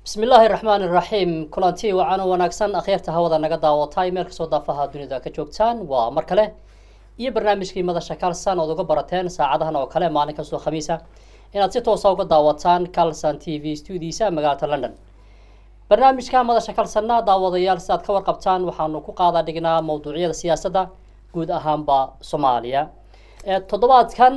bismi illaahi raxmaan iraxiim kulanti wacan oo wanaagsan akhyaarta hawada naga daawatay meel kastoo daafaha dunida ka joogtaan waa mar kale iyo barnaamijkii madasha kalsan ood uga barateen saacadahan oo kale maalin kastoo khamiisa inaad si toosa uga daawataan calson t v studiisa magaalada london barnaamijka madasha kalsanna daawadayaal sidaad ka warqabtaan waxaanu ku qaadaa dhignaa mawduucyada siyaasadda guud ahaanba soomaaliya toddobaadkan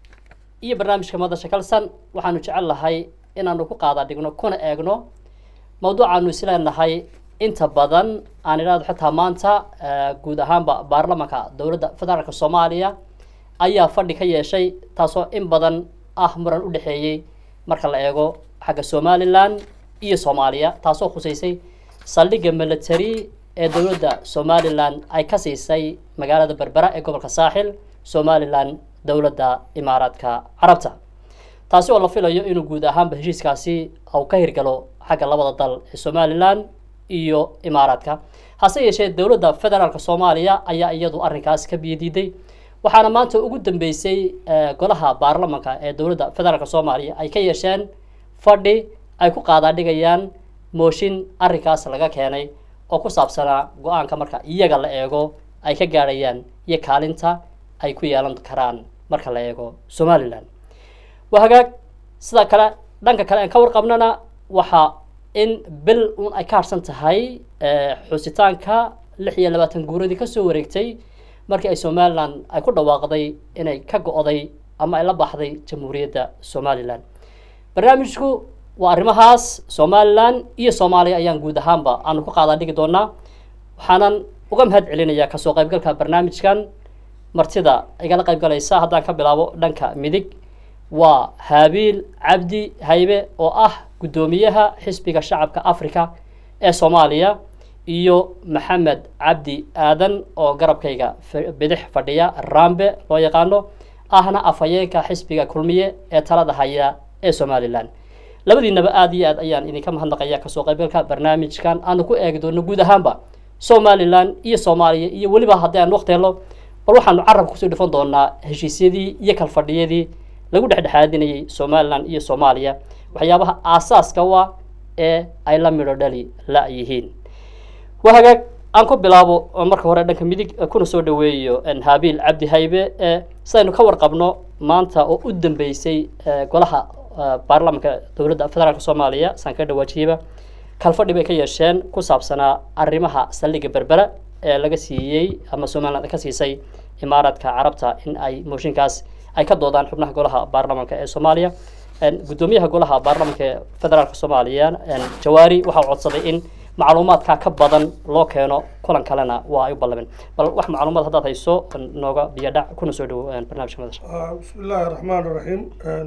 iyo barnaamijka madasha kalsan waxaanu jecel lahay inaanu ku qaada dhigno kuna eegno mawduucaanu isleenahay inta badan aan idhahdo xitaa maanta guud ahaanba baarlamanka dowladda federaalk soomaaliya ayaa fadhi ka yeeshay taasoo in badan ah muran u dhexeeyey marka la eego xagga somalilan iyo soomaaliya taasoo khuseysay saldhigga military ee dowladda somalilan ay ka siisay magaalada berbera ee gobolka saaxil somalilan dowladda imaaraadka carabta taasi oo la filayo inuu guud ahaanba heshiiskaasi uu ka hirgalo xagga labada dal ee somalilan iyo imaaraadka hase yeeshee dowladda federaalk soomaaliya ayaa iyadu arrinkaas ka biyadiiday waxaana maanta ugu dambeysay golaha baarlamanka ee dowladda federaalk soomaaliya ay ka yeesheen fadhi ay ku qaadaadhigayaan mooshin arrinkaas laga keenay oo ku saabsanaa go-aanka marka iyaga la eego ay ka gaadhayaan iyo kaalinta ay ku yeelan karaan marka la eego somalilan waa hagaag sida kale dhanka kale aan ka warqabnana waxa in bil un ay ka harsan tahay xusitaanka lix iyo labaatan guuradii kasoo wareegtay markii ay somalilan ay ku dhawaaqday inay ka go-day ama ay la baxday jamhuuriyadda somalilan barnaamijku waa arrimahaas somalilan iyo soomaaliya ayaan guud ahaanba aanu ku qaadaa dhigi doonaa waxaanan uga mahad celinayaa kasoo qaybgalka barnaamijkan martida igala qaybgalaysa haddaan ka bilaabo dhanka midig waa haabiil cabdi haybe oo ah guddoomiyaha xisbiga shacabka africa ee soomaaliya iyo maxamed cabdi aadan oo garabkayga bidix fadhiya rambe loo yaqaano ahna afhayeenka xisbiga kulmiye ee talada haya ee somalilan labadiinaba aada iyo aad ayaan idinka mahadnaqaya kasoo qaybgalka barnaamijkan aanu ku eegi doono guud ahaanba somalilan iyo soomaaliya iyo weliba haddii aan waqti helo bal waxaanu carabka kusoo dhifan doonaa heshiisyadii iyo kalfadhiyadii lagu dhexdhexaadinayay somalilan iyo soomaaliya waxyaabaha aasaaska u ah ee ay la midho dhali la yihiin waa hagaag aan ku bilaabo marka hore dhanka midig kuna soo dhaweeyo haabiil cabdi haybe sidaynu ka warqabno maanta oo u dambeysay golaha baarlamanka dowladda federaalk soomaaliya saan ka dhawaajiyeyba kalfadhi bay ka yeesheen ku saabsanaa arrimaha saldhigga berbera ee laga siiyey ama somaliland ka siisay imaaraadka carabta in ay mooshinkaas ay ka doodaan xubnaha golaha baarlamanka ee soomaaliya guddoomiyaha golaha baarlamanka ee federaalk soomaaliya jawaari waxaa codsaday in macluumaadka ka badan loo keeno kulan kalena waa ay u ballameen bal wax macluumaad haddaad hayso nooga biyadhac kuna soo dhowo barnamijka madasha bismi illaahi raxmaan raxiim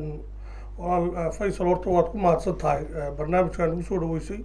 walaal faysal horta waad ku mahadsan tahay barnaamijkan ugu soo dhaweysay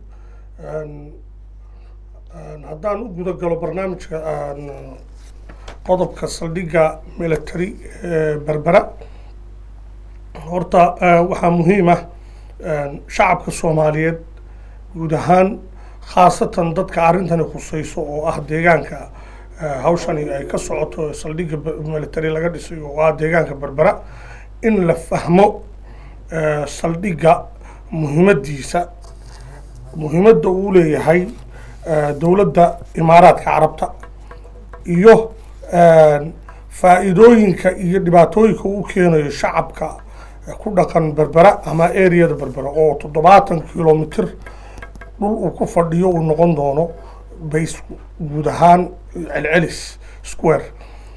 haddaan u guda galo barnaamijka qodobka saldhigga military berbera horta waxaa muhiim ah shacabka soomaaliyeed guud ahaan khaasatan dadka arrintani khuseyso oo ah deegaanka hawshani ay ka socoto saldhigga military laga dhisay oo ah deegaanka berbera in la fahmo saldhigga muhiimadiisa muhiimadda uu leeyahay dowladda imaaraadka carabta iyo faa-iidooyinka iyo dhibaatooyinka uu keenayo shacabka ku dhaqan berbera ama areada berbera oo toddobaatan kilomitr dhul uu ku fadhiyo uu noqon doono base guud ahaan celcelis square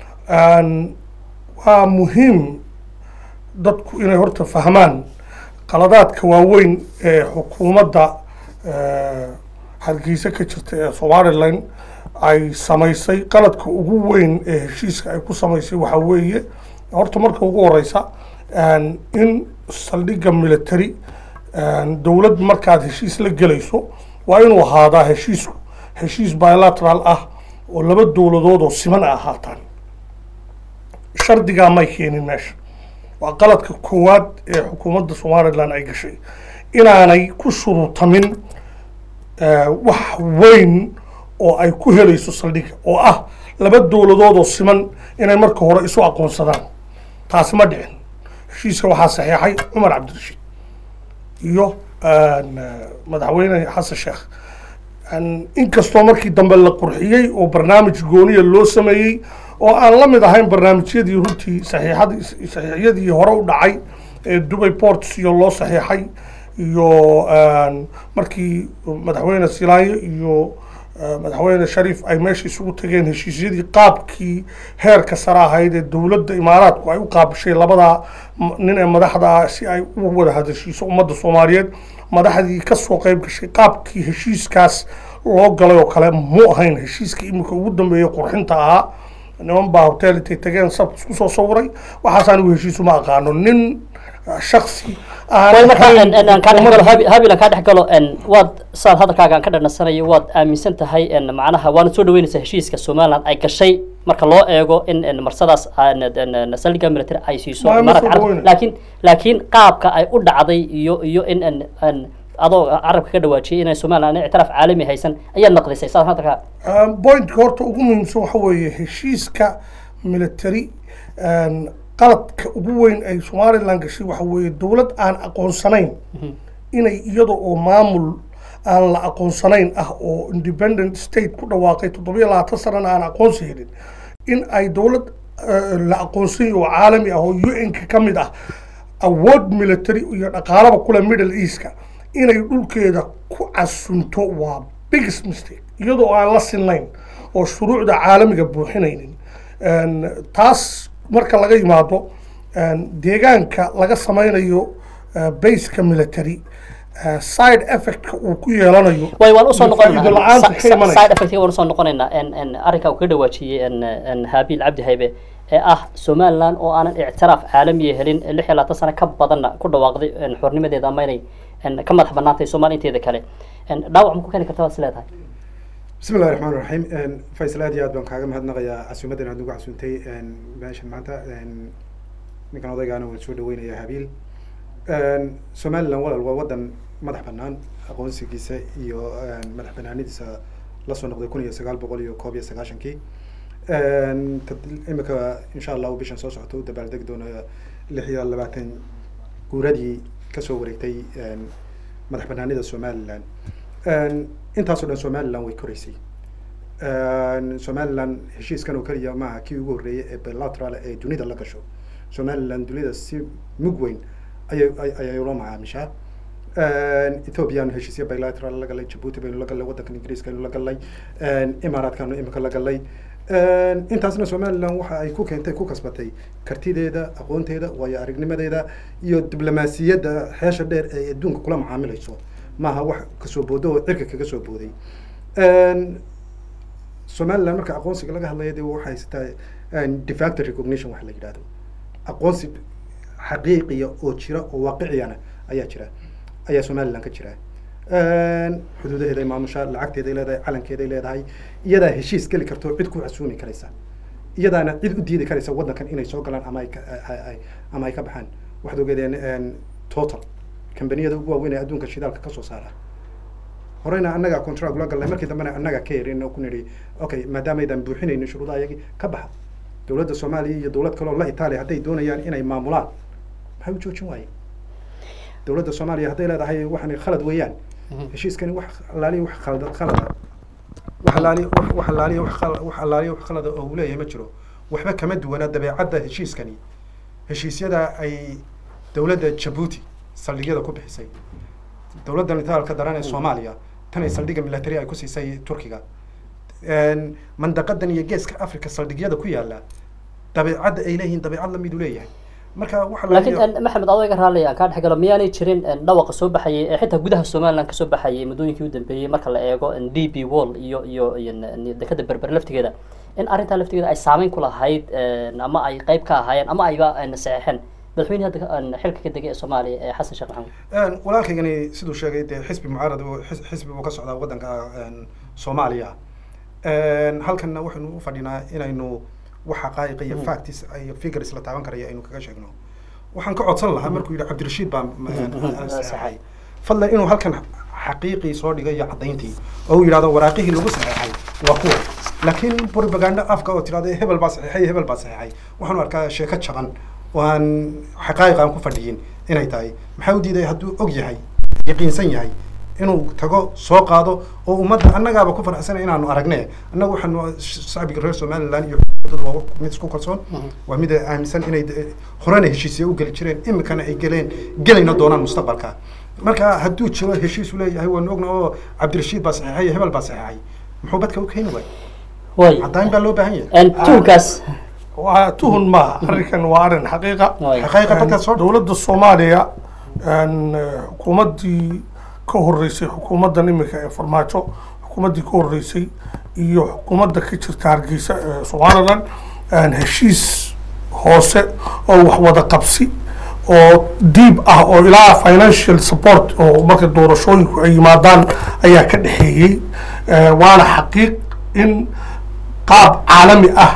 waa muhiim dadku inay horta fahmaan qaladaadka waaweyn ee xukuumadda hargeysa ka jirta ee somalilan ay samaysay qaladka ugu weyn ee heshiiska ay ku samaysay waxaa weeye horta marka ugu horeysa in saldhigga military dowlad markaad heshiis la gelayso waa inuu ahaadaa heshiisku heshiis bilateral ah oo laba dowladood oo siman a ahaataan shardigaa may keenin meesha waa qaladka koowaad ee xukuumadda somalilan ay gashay inaanay ku shuruutamin wax weyn oo ay ku helayso saldhigga oo ah laba dowladood oo siman inay marka hore isu aqoonsadaan taasi ma dhicin heshiiska waxaa saxeexay cumar cabdirashiid iyo madaxweyne xasan sheekh inkastoo markii dambe la qurxiyey oo barnaamij gooniya loo sameeyey oo aan la mid ahayn barnaamijyadii runtii saxiixadii saxiixyadii hore u dhacay ee dubay ports iyo loo saxiixay iyo markii madaxweyne silaayo iyo madaxweyne shariif ay meesha isugu tageen heshiisyadii qaabkii heerka sare ahayd ee dowladda imaaraadku ay u qaabishay labadaa nin ee madaxda ah si ay u wada hadashiiso ummadda soomaaliyeed madaxdii kasoo qayb gashay qaabkii heshiiskaas loo galay oo kale mu ahayn heshiiskii iminka ugu dambeeyey qurxinta ahaa niman baa hotel intay tageen sab isku soo sawiray waxaas anigu heshiisu ma aqaano nin shaksi habil aan kaa dhex galo waad saad hadalkaaga aan ka dhanasanayo waad aaminsan tahay macnaha waana soo dhaweynaysaa heshiiska somaliland ay gashay marka loo eego in marsadaas saldhigga military ay siiso imaaraadka carabta laakiin laakiin qaabka ay u dhacday iyo iyo in adoo carabka ka dhawaajiyay inay somaliland ictiraaf caalami haysan ayaad naqdisay saad hadalkaa pointka horta ugu muhiimsan waxa weeye heshiiska military qaladka ugu weyn ay somaliland gashay waxa weeye dowlad aan aqoonsanayn inay iyada oo maamul aan la aqoonsanayn ah oo independent state ku dhawaaqay toddobiyo labaatan sanana aan aqoonsi helin in ay dowlad la aqoonsany oo caalami ah oo u n-ka ka mid ah awood military iyo dhaqaalaba kule middle eastka inay dhulkeeda ku casunto waa biggest mistake iyadoo aan la sinayn oo shuruucda caalamiga buuxinaynin taas marka laga yimaado deegaanka laga sameynayo baseka military side effectka uu ku yeelanayo way waan usoo faa'iido la'aanta ka noqonaynaa imanaysa. side effectga waan usoo noqonaynaa arrinkaa uu ka dhawaajiyey habiil cabdi haybe ee ah somaliland oo aanan ictiraaf caalamiya helin lix iyo labaatan sano ka badanna ku dhawaaqday xornimadeeda ama inay ka madax banaantay soomaaliya inteeda kale dhaawac ma ku keeni karta waad is leedahay بسم الله الرحمن الرحيم فيصل aad iyo aad baan kaaga mahadnaqayaa casuumadan aad nagu casuuntay meeshan maanta ninkan odaygaana waan soo dhaweynayaa habiil somaliland walal waa wadan madax banaan aqoonsigiisa iyo madax banaanidiisa lasoo noqday kun iyo sagaal boqol iyo koob iyo sagaashankii imika insha allahu bishan soo socota u dabaaldegi doona lix iyo labaatan guuradii kasoo wareegtay madax banaanida somaliland intaasoo dhan somaliland way koreysay somaliland heshiiskan oo keliya maaha kii ugu horreeyay ee bilateral ee dunida la gasho somaliland dunida si mug weyn ayay ayay ula macaamishaa ethoopiyaanu heshiisya bilateral la galay jabuuti baynu la gallay waddankan ingiriiska aynu la gallay imaaraadkaanu imika la gallay intaasna somaliland waxa ay ku keentay ku kasbatay kartideeda aqoonteeda waayo aragnimadeeda iyo diblomaasiyadda xeesha dheer ee adduunka kula macaamilayso maaha wax kasoo boodo oo cirka kaga soo booday somaliland marka aqoonsiga laga hadlaya de waxay haysataa defacto recognition wax la yidhahdo aqoonsi xaqiiqiya oo jira oo waaqiciyana ayaa jira ayaa somaliland ka jira xuduudaheeday maamushaa lacagteeday leedahay calankeeday leedahay iyadaa heshiis geli karto cid ku casuumi karaysa iyadaana cid u diidi karaysa waddankan inay soo galaan ama ay ka ay ama ay ka baxaan waxaad ogeedeen total kambaniyada ugu waaweyn ee adduunka shidaalka kasoo saara horeyna annaga contract ula galnay markii dambena annaga ka yarin oo ku nidhi okay maadaamaydaan buuxinaynin shuruudaha iyagii ka baxa dowladda soomaaliya iyo dowlad kaloo la itaaliya hadday doonayaan inay maamulaan maxay u joojin waayeen dowladda soomaaliya hadday leedahay waxaan khalad weeyaan heshiiskani wax allaaliya wax khalad khalada wax allaaliya wax wax allaaliya wax khalad wax allaaliya wax khalada oo uu leeyahay ma jiro waxba kama duwana dabeecadda heshiiskani heshiisyada ay dowladda jabuuti saldhigyada ku bixisay dowladdan itaalka daran ee soomaaliya tan ay saldhigga military ay ku siisay turkiga mandaqadan iyo geeska africa saldhigyada ku yaala dabeecadda ay leeyihiin dabeecad lamid u leeyahay marka waxa laakiin maxamed adoo iga raalaya aan kaa dhex galo miyaanay jirin dhawaqa soo baxayay ee xitaa gudaha somaliland kasoo baxayay muddooyinkii u dambeeyey marka la eego d b wall iyo iyo iyo dekada berber laftigeeda in arrintaa laftigeeda ay saameyn ku lahayd ama ay qayb ka ahaayeen ama ayba saxeexeen madaxweyne hadda xilka ka degay ee soomaaliya ee xasan sheekh maxamuud walaalkaygani siduu sheegay dee xisbi mucaarad xisbi buu ka socdaa waddanka soomaaliya halkanna waxaynu u fadhinaa inaynu wax xaqaa'iq iyo factis iyo figures la taaban karaya aynu kaga sheegno waxaan ka codsan lahaa markuu yidhi cabdirashiid baa saxeexay fadlan inuu halkan xaqiiqii soo dhigay iyo caddayntii oo uu yidhahdo waraaqihii lagu saxeexay waa kuwa laakiin propaganda afka oo tirahdo hebel baa saxeexay hebel baa saxeexay waxaanu arkaa sheeko jaban oo aan xaqaa'iq aan ku fadhiyin inay tahay maxaa u diiday hadduu og yahay yaqiinsan yahay inuu tago soo qaado oo ummadda annagaaba ku faraxsana inaanu aragne annaga waxaanu shacbiga reer somaliland iyo xukuumadooda waa mid isku kalsoon waa mid aaminsan inay de- horena heshiisya u geli jireen imikana ay geleen gelayna doonaan mustaqbalka marka hadduu jiro heshiisu leeyahay waanu ogna oo cabdirashiid baa saxeexay iyo hebel baa saxeexay muxuu badka u keeni waay way caddayn baa loo baahan yahay En tuhunkaas waa tuhun maaha arrinkan waa arrin xaqiiqa way xaqaa'iqa badkaa soo dowladda soomaaliya een, eh, xukuumaddii ka horeysay xukuumaddan iminka ee farmaajo xukuumaddii ka horeysay iyo xukuumadda ka jirta hargeysa ee somaliland een, heshiis hoose oo wax wada qabsi oo diib ah oo ilaa financial support oo marka doorashooyinku ay yimaadaan ayaa ka dhexeeyey Eh, waana xaqiiq in qaab caalami ah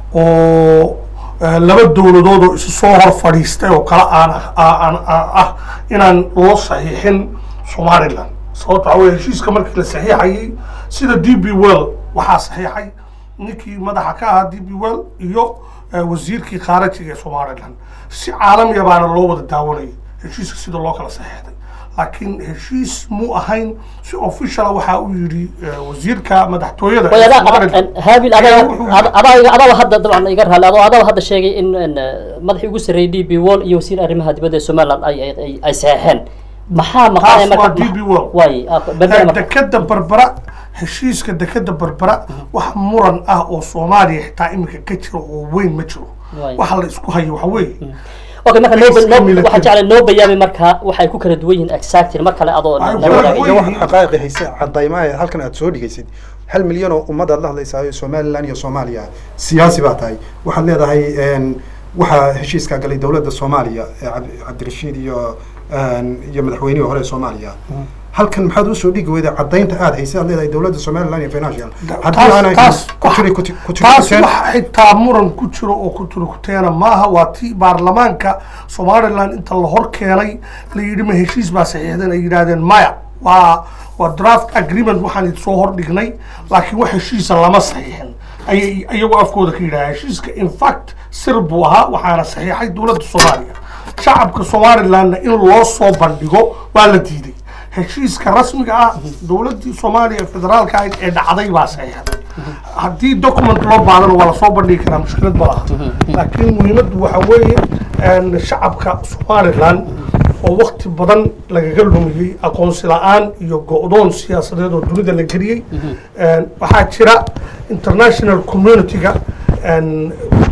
oo eh, laba dowladood oo isu soo hor fadhiistay oo kale aan aan ah inaan loo saxiixin somaliland sababto waxaa weye heshiiska markii la saxiixayay sida d b well waxaa saxiixay ninkii madaxa ka ahaa d b well iyo eh, wasiirkii khaarajiga ee somaliland si caalamiya baana loo wada daawanayay heshiiska sida loo kala saxiixday laakiin heshiis muu ahayn si officiala waxaa uu yidhi eh, wasiirka madaxtooyada way ee adaa Somaliland. en, haabil ayaa adaa wuxuu- ada- adaa adaa hadda dabcan iga raali adoo adaa hadda sheegay in en, eh, madaxii ugu sarreeyay d b wall iyo wasiir arrimaha dibadda ee somaliland ay ay ay- ay saxeexeen maxaa maqanaya Taas waa marka DB World. way ah, berbera marka dekeda berbera heshiiska dekeda berbera wax muran ah oo soomaaliya xitaa iminka ka jiro oo weyn ma jiro Waay. waxa la isku hayo waxa weeye okay marka noo Iska noo military. waxaa jeclay noo bayaami marka waxay ku kala duwan yihiin exactly mar kale adoo Ay, nala wala- wadaagay. iyo wax xaqaa'iqi hayse cadaymaha halkan aad soo dhigaysid hal milyan oo ummad aad la hadlaysaa somaliland iyo soomaaliya siyaasi baa tahay waxaad leedahay een, waxaa heshiiskaa galay dowladda soomaaliya ee Cabdi- cabdirashiid iyo een, iyo madaxweynihii hore ee soomaaliya halkan maxaad usoo dhigi weyday cadaynta aad haysa aad leedahay dowladda somaliland iyo financial haddii taas aanay taas ku tiri ku ti- ku tiri taas kuteen- wax xitaa muran ku jiro oo kuturkuteena maaha waa tii baarlamaanka somaliland inta la hor keenay la yidhi ma heshiis baa saxiixdan ay yidhaahdeen maya waa waa draft agreement waxaan soo hordhignay laakiin wax heshiisa lama saxiixin ayay iyagoo afkooda ka yidhaha heshiiska in fact sir buu ahaa waxaana saxiixay dowladda soomaaliya shacabka somalilandna in loo soo bandhigo waa la diiday heshiiska rasmiga ah dowladdii soomaaliya ee federaalka ahayd ee dhacday baa saxiixday haddii document loo baadana waa lasoo bandhigi karaa mushkilad ma laha laakiin muhiimaddu waxa weeye een, shacabka somaliland oo wakti badan lagaga lumiyey aqoonsi la-aan iyo go-doon siyaasadeed oo dunida la geliyey Een, waxaa jira international community-ga een,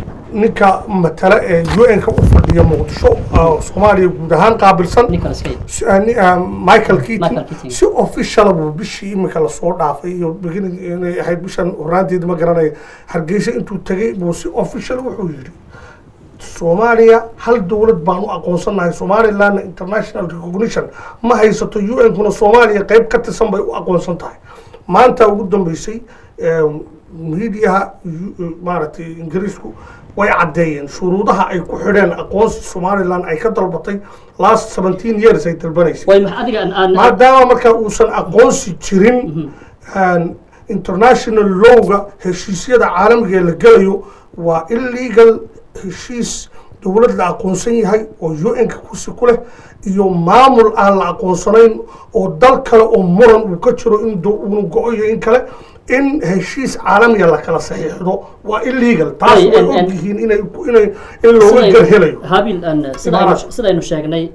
ninka matala ee un-ka u fadhiya muqdisho oo soomaaliya guud ahaan qaabilsan Nicholas Cage. Si- ah, ni- ah, Michael Keating Michael Keating. si official buu bishii imika lasoo dhaafay iyo beginning inay ahayd bishan horaanteeda ma garanayo hargeysa intuu tegay buu si official wuxuu yidhi soomaaliya hal dowlad baan u aqoonsanahay somalilandna international recognition ma haysato un-kuna soomaaliya qeyb ka tirsan bay u aqoonsan tahay maanta ugu dambeysay em, miidiyaha yu- maaragtay ingiriisku way caddeeyeen shuruudaha ay ku xidheen aqoonsi somaliland ay ka dalbatay last seventeen years ay dalbanaysay way maxa adiga aan- aan maadaama marka uusan aqoonsi jirin aan international lowga heshiisyada caalamiga ee la gelayo waa illegal heshiis dowlad la aqoonsan yahay oo un-ka kursi ku leh iyo maamul aan la aqoonsanayn oo dal kale oo muran uu ka jiro in do- uu go-o iyo in kale in heshiis caalamiga la kala saxiixdo waa illegal taas Ay, way en- en- ogyihiin inay inay in looga sidaynu- garhelayo haabil aan sidaynu Imaaraat. sidaynu sheegnay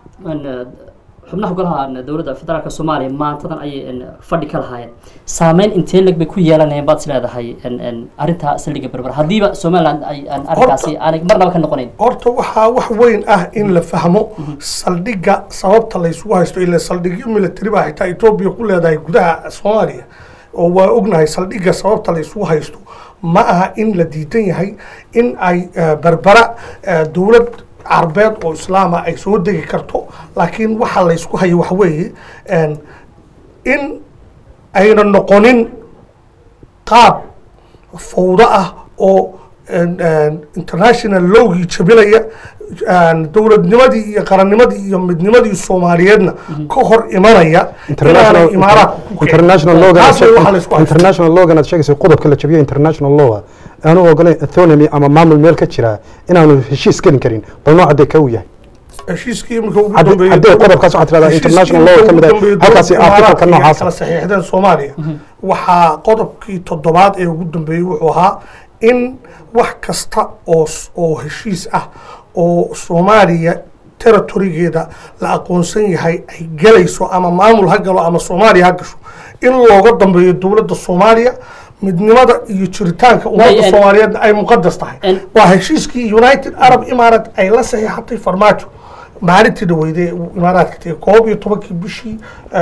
aan xubnaha golaha aan dowladda federaalka soomaaliya maantadan ayay aan fadhi ka lahaayeen saameyn intee leg bay ku yeelanayeen baad is leedahay aan aan arrinta saldhigga berber haddiiba somaliland ay aan arrinkaasi aanay marnaba ka noqonayn horta waxaa wax weyn ah in la fahmo saldhigga sababta laysugu haysto ila saldhigyo military baa xitaa etoobiya ku leedahay gudaha soomaaliya oo waa ognahay saldhigga sababta laysugu haysto ma aha in la diidan yahay in ay eh, berbera eh, dowlad carbeed oo islaama ay soo degi karto laakiin waxa laysku hayo waxa weeye en, in ayna noqonin qaab fawdo ah oo en- en, international lowgii jabinaya en, dowladnimadii iyo qarannimadii iyo midnimadii soomaaliyeedna ka hor imanaya inaanay imaaraadku ku kicin. international law Taas way waxa laysku haysto. international law aad sheegaysa qodobka la jabiyo international law aanu ogolayn autonomy ama maamul meel ka jira inaanu heshiis gelin karin bal nooca dee ka uu yahay heshiiskii imika ugu Haddii- dambeeyey haddii qodobkaas waxaad tirahdaa international law ka mid ah, halkaasi article-ka noocaas ah. kala saxiixdeen soomaaliya waxaa qodobkii toddobaad ee ugu dambeeyey wuxuu ahaa in wax kasta oo s- oo heshiis ah oo soomaaliya territorigeeda la aqoonsan yahay ay galayso ama maamul ha galo ama soomaaliya ha gasho in looga dambeeyo dowladda soomaaliya midnimada iyo jiritaanka ummadda en- soomaaliyeed ay muqadas tahay en- waa heshiiskii united arab imaarate ay la saxiixatay farmaajo maalintii dhaweyday uu imaaraadka tegay koob iyo tobankii bishii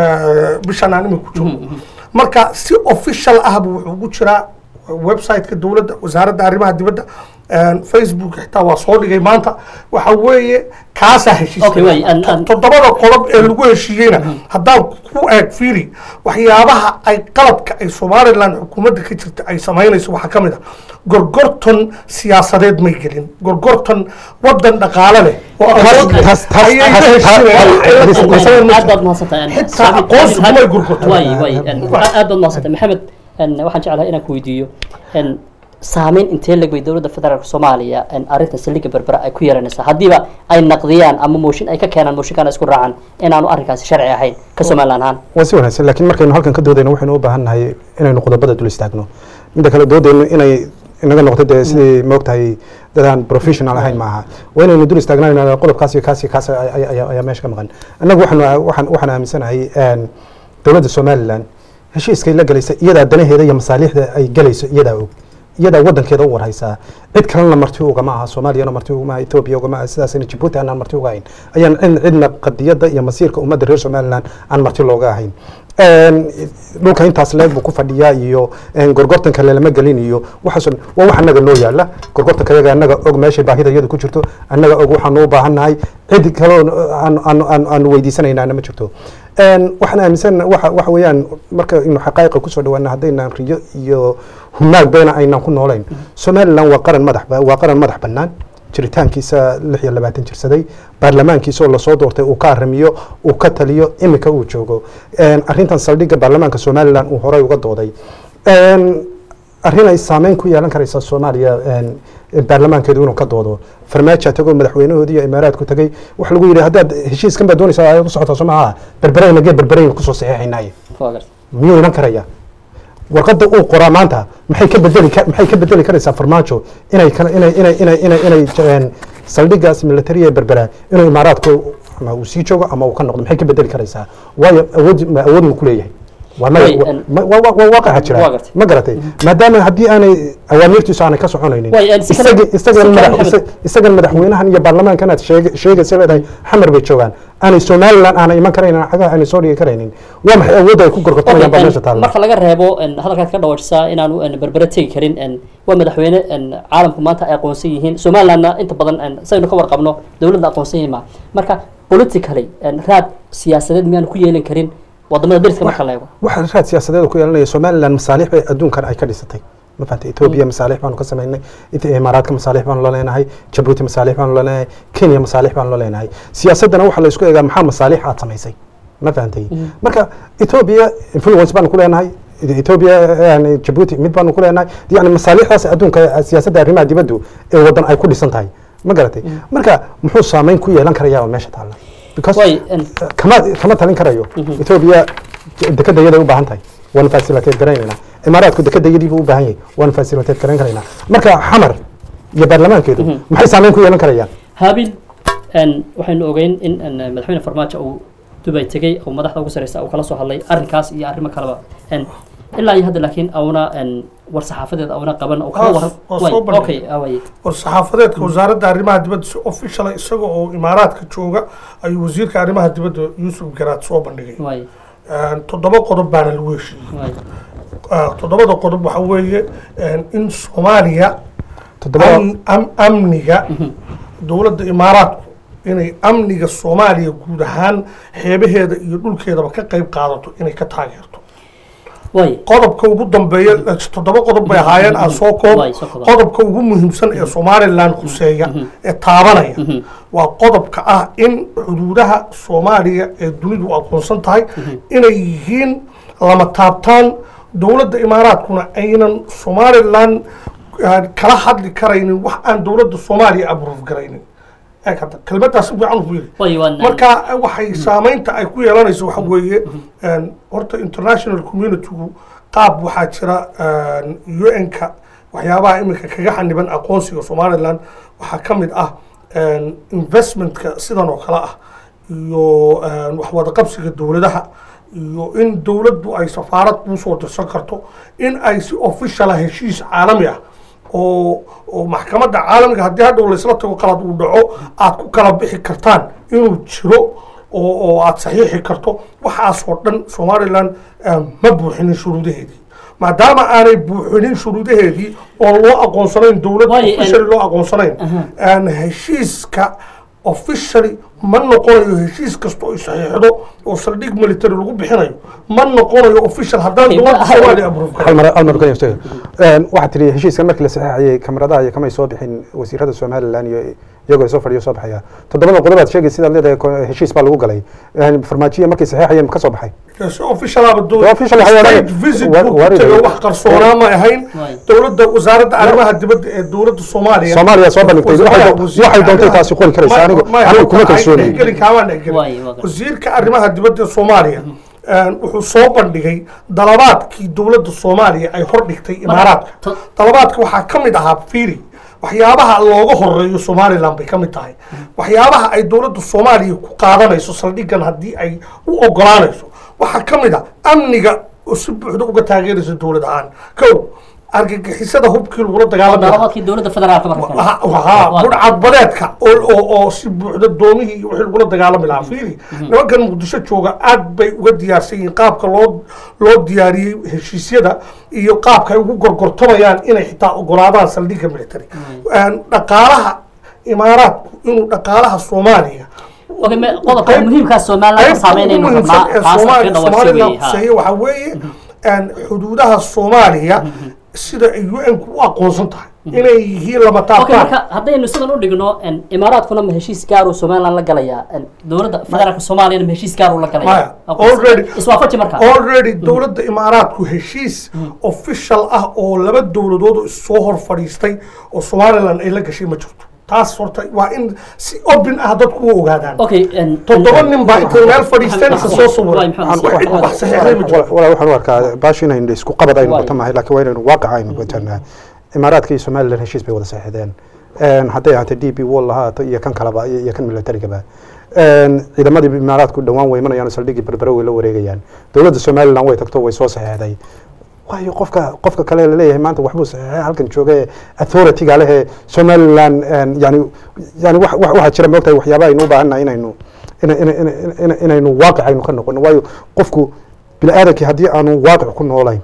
eh, bishan aan imika ku joogno marka si official ahba wuxuu ugu jiraa website-ka dowladda wasaaradda arrimaha dibadda eh, facebook xitaa waa soo dhigay maanta waxa weeye kaasaa Okay, way, an- heshiiska an- toddobada qodob ee lagu heshiiyeyna haddaan ku eeg fiiri waxyaabaha ay qalabka ay somaliland xukuumadda ka jirta ay samaynayso waxaa ka mid ah gorgorton siyaasadeed may gelin gorgorton wadan dhaqaale leh oo awood leh taas- taas- ayay la taas- heshiinayaan, taas- waxay la taas- sameeyaan ma aad jirto. baad mahadsantahay Xitaa aqoonsigu may gurgurto. way way aad baad mahadsantahay maxamed en, waxaan jeclahay inaan ku weydiiyo en, saameyn intee leg bay dowladda federaalka soomaaliya en, arrintan saldhigga berbera ay ku yeelanaysaa haddiiba ay naqdiyaan ama mooshin ay ka keenaan mooshinkaana isku raacaan inaanu arrinkaasi sharci ahayn ka somaliland ahaan waa si wanaagsan laakiin markaynu halkan ka doodayno waxaynu u baahan nahay inaynu qodobada dul istaagno midda kale doodayno inay inaga noqdo dee sidii moogtahay dadaan professional ahayn maaha waa inaynu dul istaagna qodobkaas iyo kaas iyo kaas ay- ay- ayaa ayaa meesha ka maqan annagu waxaanu waxaan waxaan aaminsanahay een, dowladda somaliland heshiiskay la galaysa iyadaa danaheeda iyo masaaliixda ay galayso iyadaa og iyadaa wadankeeda u warhaysaa cid kalena marti ugama aha soomaaliyana marti ugama aha etoobiya ugama aha sidaasayna jibuuti aanaan marti uga ahayn ayaan cid- cidna qadiyadda iyo masiirka ummadda reer somaliland aan marti looga ahayn Een, dhulka intaas leeg buu ku fadhiyaa iyo een, gorgortanka lelama gelin iyo waxaasoo dhan waa wax annaga noo yaala gorgortanka yaga annaga og meeshay baahida iyadu ku jirto annaga og waxaanu u baahan nahay cid kaloo aan- aan- aan- aanu weydiisanaynaana ma jirto Een, waxaan aaminsan waxa waxa weeyaan marka inu xaqaa'iqa kusoo dhawaana haddaynaan riyo iyo humaag beena aynaan ku noolayn somaliland waa qaran madax ba- waa qaran madax bannaan jiritaankiisa lix iyo labaatan jirsaday baarlamaankiisa oo lasoo doortay uu ka arrimiyo uu ka taliyo imika uu joogo Een, arrintan saldhigga baarlamaanka somaliland uu horey uga dooday Een, arrin ay saameyn ku yeelan karaysa soomaaliya een, baarlamaankeedu inuu ka doodo farmaajo tagoo madaxweynahoodii iyo imaaraadku tagay waxa lagu yidhi haddaad heshiiskan baad doonaysaa ayaad u socotaa soo maaha berbereyna gee berbereyna kusoo saxiixaynaaye Waa gartay. miyuu iman karaya warqadda uu qoraa maanta maxay ka bedeli ka- maxay ka bedeli karaysaa farmaajo inay kala- inay inay inay inay inay een, saldhiggaas military ee berbera inuu imaaraadku ama uu sii joogo ama uu ka noqdo maxay ka bedeli karaysaa waayo awood ma awood uu ku leeyahay waa Way, maya- en- ma- waa- waa- waa waaqaca Waa jira gartay. ma garatay maadaama haddii aanay awaamiirtiisu aanay ka soconaynin Way, en, si kale- isagii- isagan si kale madax- Maxamed. isa- isagan madaxweynahan iyo baarlamaankan aad sheeg- sheegaysa leedahay xamar bay joogaan aanay somaliland aanay iman karaynin cagaha aanay soo dhigi karaynin waa maxay awoodda ay ku gorgortamayaan baa Okay, meesha en, taalla marka laga reebo en, hadalkaad ka dhawajsaa inaanu en, berbere tegi karin en, waa madaxweyne en, caalamku maanta ay aqoonsan yihiin somalilandna inta badan en, saynu ka warqabno dowladda aqoonsan yihiin ma marka politically en, raad siyaasadeed miyaanu ku yeelan karin wadamada deriska marka la eego waxa raad siyaasadeed ku yeelanaya somaliland masaalix bay adduunkan ay ka dhisatay ma fahanta etoobiya masaalix baanu ka samaynay It- imaaraadka masaalix baanu la leenahay jabuuti masaalix baanu la leenahay kenya masaalix baanu la leenahay siyaasaddana waxa la isku eegaa maxaa masaalix aad samaysay ma fahantay marka etoobiya influence baanu ku leenahay etoobiya yani jabuuti mid baanu ku leenahay yani masaalixdaas adduunka siyaasadda arrimaha dibaddu ee wadan ay ku dhisan tahay ma garatay marka muxuu saameyn ku yeelan karayaa meesha taalla because way en, kama kama talin karayo etoobiya dekada yaday u baahan tahay waana fasiliteed garaynaynaa imaaraadku dekada yadii buu u baahan yahay waana fasiliteed garayn karaynaa marka xamar iyo baarlamaankeedu maxay saameyn ku yeelan karayaan haabil en, waxaynu ogeyn in en, madaxweyne farmaajo uu dubay tegey oo madaxda ugu sareysa uu kala soo hadlay arrinkaas iyo arrimo kaleba en, ilaa iyo hadda laakiin auna en, war saxaafadeed auna qaban oo kala Ah, waran waa way, soo bandhigay. okay ah, way. war saxaafadeedka wasaaradda arrimaha dibadda si official isaga oo imaaraadka jooga ayuu wasiirka arrimaha dibadda yuusuf garaad soo bandhigay way Een, toddoba qodob baana lagu heshiiyey way Ah, toddobada qodob waxa weeye een, in soomaaliya toddobada am- am- amniga dowladda imaaraadku inay amniga soomaaliya guud ahaan xeebaheeda iyo dhulkeedaba ka qayb qaadato inay ka taageerto way qodobka ugu dambeeya toddoba qodob bay ahaayeen aan soo koob Waay, soo koob. qodobka ugu muhiimsan ee somaliland khuseeya ee taabanaya waa qodobka ah in xuduudaha soomaaliya ee dunidu aqoonsan tahay inay yihiin lama taabtaan dowladda imaaraadkuna aynan somaliland ah, kala hadli karaynin wax aan dowladda soomaaliya abruuf garaynin eeg hadda kelmaddaas si fiican u yiri way waan marka waxay saameynta ay ku yeelanayso waxa weeye een, horta international communitygu qaab waxaa jira un-ka waxyaabaha iminka kaga xaniban aqoonsiga somaliland waxaa ka mid ah een, investmentka sidan oo kale ah iyo een, wax wada qabsiga dowladaha iyo in dowladdu ay safaarad kusoo dirsan karto in ay si officiala heshiis caalami ah oo oo maxkamadda caalamiga haddii hadhow laysla tago qalad uu dhaco aad ku kala bixi kartaan inuu jiro oo oo aad saxiixi karto waxaasoo dhan somaliland eh, ma buuxinin shuruudaheedii maadaama aanay buuxinin shuruudaheedii oo loo aqoonsanayn dowladda Waayo, en- officially loo aqoonsanayn aan heshiiska officially ma noqonayo heshiis kasta oo ay saxiixdo oo saldhig military lagu bixinayo ma noqonayo official haddaan Okay, dowladda hal- soomaaliya approve hal karin mar hal mar ka yeeshto waxaad tiri heshiiskan markii la saxeexayay kamaradaha iyo kamay soo bixin wasiirada somaliland iyo iyagoo soo fadhiyo soo baxaya toddobada qodob aad sheegay sidaad leedahay ko- heshiis baa lagu galay Een, farmaajiya markay saxeexayeen ka soo baxay si official aba Waa official waxay state odhanayaan. visit Wa- buu ku waa tegay ridaya. wax qarsoonaa ma ahayn Waay. dowladda wasaaradda arrimaha dibadda ee dowladda soomaaliya Soomaaliya soo bandhigtay. Waxay Wasaaradda do- wasiirka waxay doontay arrimaha- taasi qori karaysaa. Ma- Anigu- ma- anigu kuma ma- kalsooni. dhexgelin, kaamaan dhexgelin. Waay, waa- wasiirka arrimaha dibadda ee soomaaliya een, wuxuu soo bandhigay dalabaadkii dowladda soomaaliya ay hor dhigtay imaaraadka to- dalabaadka waxaa ka mid ahaa fiiri waxyaabaha looga horeeyo somaliland bay ka mid tahay waxyaabaha ay dowladda soomaaliya ku qaadanayso saldhigan haddii ay u ogolaanayso waxaa ka mid a amniga oo si buuxda uga taageeraysa dowlad ahaan kow argagixisada hubkii lagula dagaalami lahaa dalabaadkii dowladda federaalka marka kale haa budhcadbadeedka oo oo oo si buuxda doomihii iyo wixii lagula dagaalami lahaa fiiri nimankan muqdisho jooga aad bay uga diyaarsan yihiin qaabka loo loo diyaariyey heshiisyada iyo qaabka ay ugu gorgortamayaan inay xitaa ogolaadaan saldhigga military Een, dhaqaalaha imaaraadku inuu dhaqaalaha soomaaliya okay me qodobka qayb- muhiimkaa somaliland ka qaybta saameynaynu ugu rabnaa muhiimsan ee taas Soomaali- ka dhawarshay Somaliland weeye ha. quseeye waxaa weeye een, xuduudaha soomaaliya sida ay un-ku u aqoonsan tahay inay yihiin lama okay taabtaan marka haddaynu sidan u dhigno en, imaaraadkuna ma heshiis gaaruu somaliland la galayaa en, dowladda federaalka soomaaliyana ma heshiis gaaruu la Maya, galaya already- iswaafaji marka already dowladda imaaraadku heshiis official ah oo laba dowladood oo soo hor fadhiistay oo somaliland ay la gashay ma jirto taas horta waa in si open ah dadku u ogaadaan okay en- toddoba en- nin baa intay meel fadhiisteen isa soo Waay, sawiray maxamed, wax wax- wax saxiixday ma jirto walaa waxaan u arkaa baashi inaynu isku qabad aynu Waay. noqoto maahay laakiin waa inaynu waaqaca aynu noqotanaa imaaraadka iyo somaliland heshiis bay wada saxiixdeen Een, hadday ahaato d p wall lahaato iyo kan kaleba iyo iyo kan militarigaba Een, ciidamadii imaaraadku dhowaan way imanayaan oo saldhiggii berbere way la wareegayaan dowladda somaliland way tagto way soo saxiixday waayo qofka qofka kale laleeyahay maanta waxbuu saxiixay halkan jooga ee authority-ga leh ee somaliland een, yani yani wax wax- waxaa jira moogtahay waxyaaba aynu u baahannahay inaynu ina- ina- ina- ina- inaynu waaqic aynu ka noqono waayo qofku bini aadamkii haddii aanu waaqic ku noolayn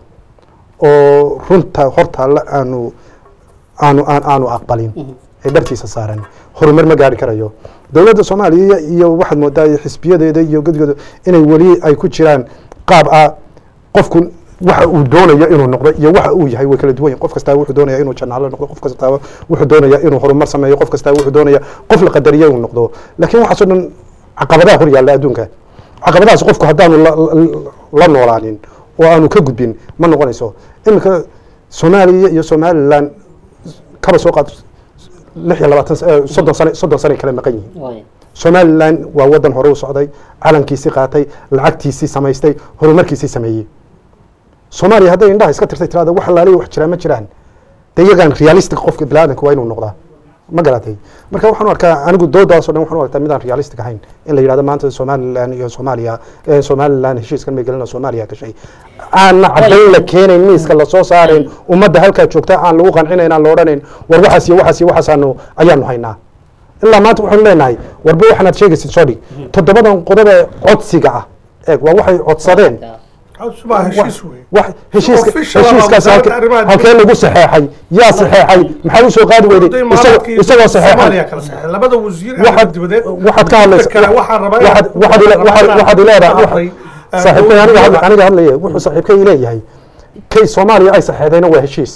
oo runta hortaalla aanu aanu aan aanu aqbalin ee dhartiisa saaran horumar ma gaari karayo dowladda soomaaliya iyo waxaad moodaa xisbiyadeeda iyo godgooda inay weli ay ku jiraan qaab ah qofku waxa uu doonayo inuu noqdo iyo waxa uu yahay way kala duwan yihin qof kastaa wuxuu doonaya inuu janaalo noqdo qof kastaa wuxuu doonaya inuu horumar sameeyo qof kastaa wuxuu doonaya qof la qadariyo inuu noqdo laakiin waxaasoo dhan caqabadaha hor yaalla adduunka caqabadahaas qofku haddaanu la- la- la noolaanin oo aanu ka gudbin ma noqonayso iminka soomaaliya iyo somaliland kaba soo qaad lix iyo labaatan sa- eh, soddon sane soddon sane kala maqan yihiin Waay. somaliland waa wadan hore u socday calankiisii qaatay lacagtiisii samaystay horumarkiisii sameeyey soomaaliya hadday indhaha iska tirtay tirada wax alaaliya wax jiraan ma jiraan de iyagaan realistic qofka biniaadanka waa inuu noqdaa ma garatay marka waxaan u arkaa anigu doodaasoo dhan waxaan u arkaa midaan realistic ahayn in la yidhahdo maanta somaliland iyo soomaaliya eh, somaliland heshiiskan may gelina soomaaliya gashay aanna caddayn la keenayn miiska lasoo saarayn ummadda halkaa joogta aan lagu qancinayn aan la odhanayn war waxaas iyo waxaas iyo waxaasaanu ayaanu haynaa ilaa maanta waxaanu leenahay warba waxaan aad sheegaysid soo dhig toddobadan qodob ee codsiga ah eeg waa waxay codsadeen baa heshiis wey wax heshiiska Official ah, heshiiskaas wasaaradda halke- arrimaha halkee lagu saxeexay yaa saxeexay maxaa u soo qaadi weyday Dowladda isagoo imaaraadka iyo isagoo Soomaaliya saxeexay kala saxeexay labada wasiir ee waxaad dibadeed waxaad ka hadlaysa Midda kale waxaan rabaa waxaad inaan- waxaad ile- waxaad waxaad ileedahay Hadlay, wax- saaxiibkay aniga hadla- dowladda- aniga hadlaya wuxuu saaxiibkay leeyahay kay soomaaliya ay saxeexdayna waa heshiis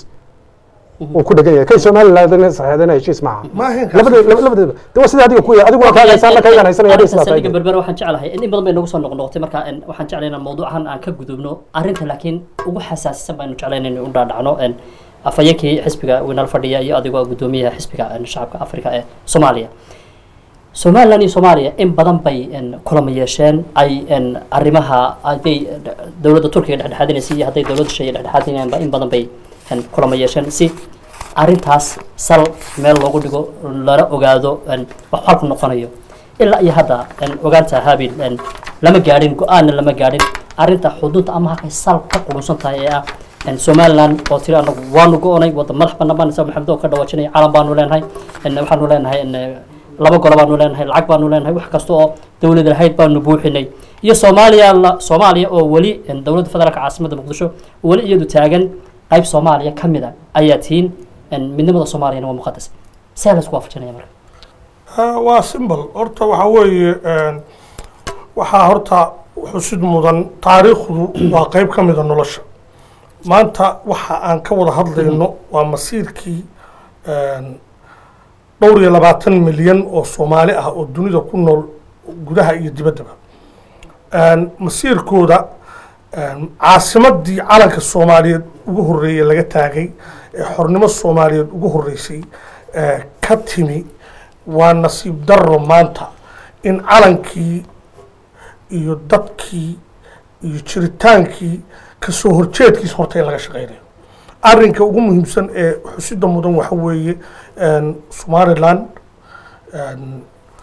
uu ku dhegan yahay kay somaliland saxeexdayna heshiis maaha Ma ahayn kaas labada laba- labadaba de waa sida adiga ku yahay adigu waa ka hadlaysaa anna kaygan haysanaya hadday sidaa tahay saldhigga berbera waxaan jeclahay in in badan bay nagu soo noqnoqotay marka en, waxaan jeclay inaan mawduucan aan ka gudubno arrinta laakiin ugu xasaasisan baynu jeclayn inaynu u dhaadhacno en, afhayeenkii xisbiga winal fadhiya iyo adigoo gudoomiyaha xisbiga en, shacabka afrika ee soomaaliya somaliland iyo soomaaliya in badan bay en, kulamo yeesheen ay en, arrimaha hadday dowladda turkiga dhexdhexaadinaysay iyo hadday dowladda shaya dhexdhexaadinayaanba in badan bay en, kulamo yeesheen si arrintaas sal meel loogu dhigo lana ogaado en, wax xalku noqonayo ilaa iyo hadda en, ogaanta habil en, lama gaadhin go-aanna lama gaadhin arrinta xudunta ama halkay sal ka qurunsan tahay ee ah en, somaliland oo tiri anagu waanu go-onay wadda madax banaan baan isa maxamed oo ka dhawaajinaya calan baanu leenahay en, waxaanu leenahay en, laba golo baanu leenahay lacag baanu leenahay wax kasta oo dowlada lahayd baanu buuxinay iyo soomaaliya la soomaaliya oo weli en, dowladda federaalka caasimadda muqdisho oo weli iyadu taagan qayb soomaaliya ka mid a ayaa tihiin en, midnimada soomaaliyana waa muqadas see la isku waafajinaya marka Ah, waa simbol horta waxaa weeye een, waxaa horta xusid mudan taariikhdu waa qeyb ka mida nolosha maanta waxa aan ka wada hadlayno waa masiirkii een, dhowr iyo labaatan milyan oo soomaali ah oo dunida ku nool gudaha iyo dibaddaba Een, masiirkooda een, caasimadii calanka soomaaliyeed ugu horreeyey laga taagay ee xornimo soomaaliyeed ugu horreysay ee ka timi waa nasiib darro maanta in calankii iyo dadkii iyo jiritaankii kasoo horjeedkiis horta in laga shaqeynayo arrinka ugu muhiimsan ee xusida mudan waxa weeye een, somaliland een,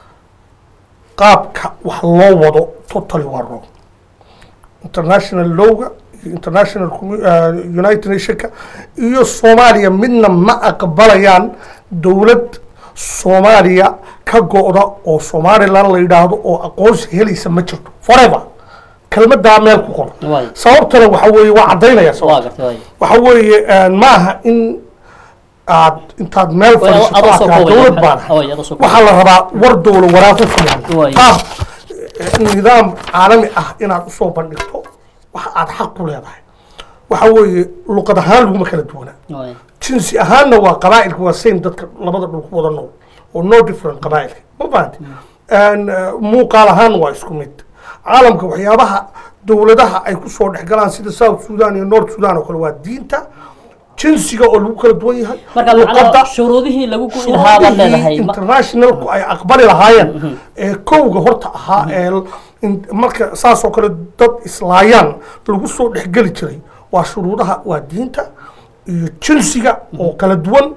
qaabka wax loo wado totally waa wrong international lowga iyo international commu- uh, united nationka iyo soomaaliya midna ma aqbalayaan dowlad soomaaliya ka go-da oo somaliland la yidhaahdo oo aqoonsi helaysa ma jirto forever kelmadaa meel ku qor Waay. sababtana waxa weeye waa caddaynaya waa sababta gartay waay waxa weeye maaha in aad intaad meel Way, fadhiisato adoo aad soo tiraa koobaya, dowlad maxay- baan way, adoo soo koobaya. waxaa la rabaa war dowla waraaqo Way. filan qaab eh, nidaam caalami ah inaad usoo bandhigto waxa aad xaq ku leedahay waxa weeye luqad ahaan laguma kala duwana waay jinsi ahaanna waa qabaa'ilka waa same dadka labada dhul ku wada nool oo no different qabaa'ilka ma fahanti And, eh, muuqaal ahaan waa isku mid caalamka waxyaabaha dowladaha ay kusoo dhex galaan sida south sudan iyo north sudan oo kale waa diinta jinsiga oo lagu kala duwan yahay marka macnaha shuruudihii lagu gu'i lahaa baad leedahay ma- internationalku ay aqbali lahaayeen ee kowga horta ahaa ee l- in- marka saas oo kale dad islaayaan lagu soo dhexgeli jiray waa shuruudaha waa diinta iyo jinsiga oo kala duwan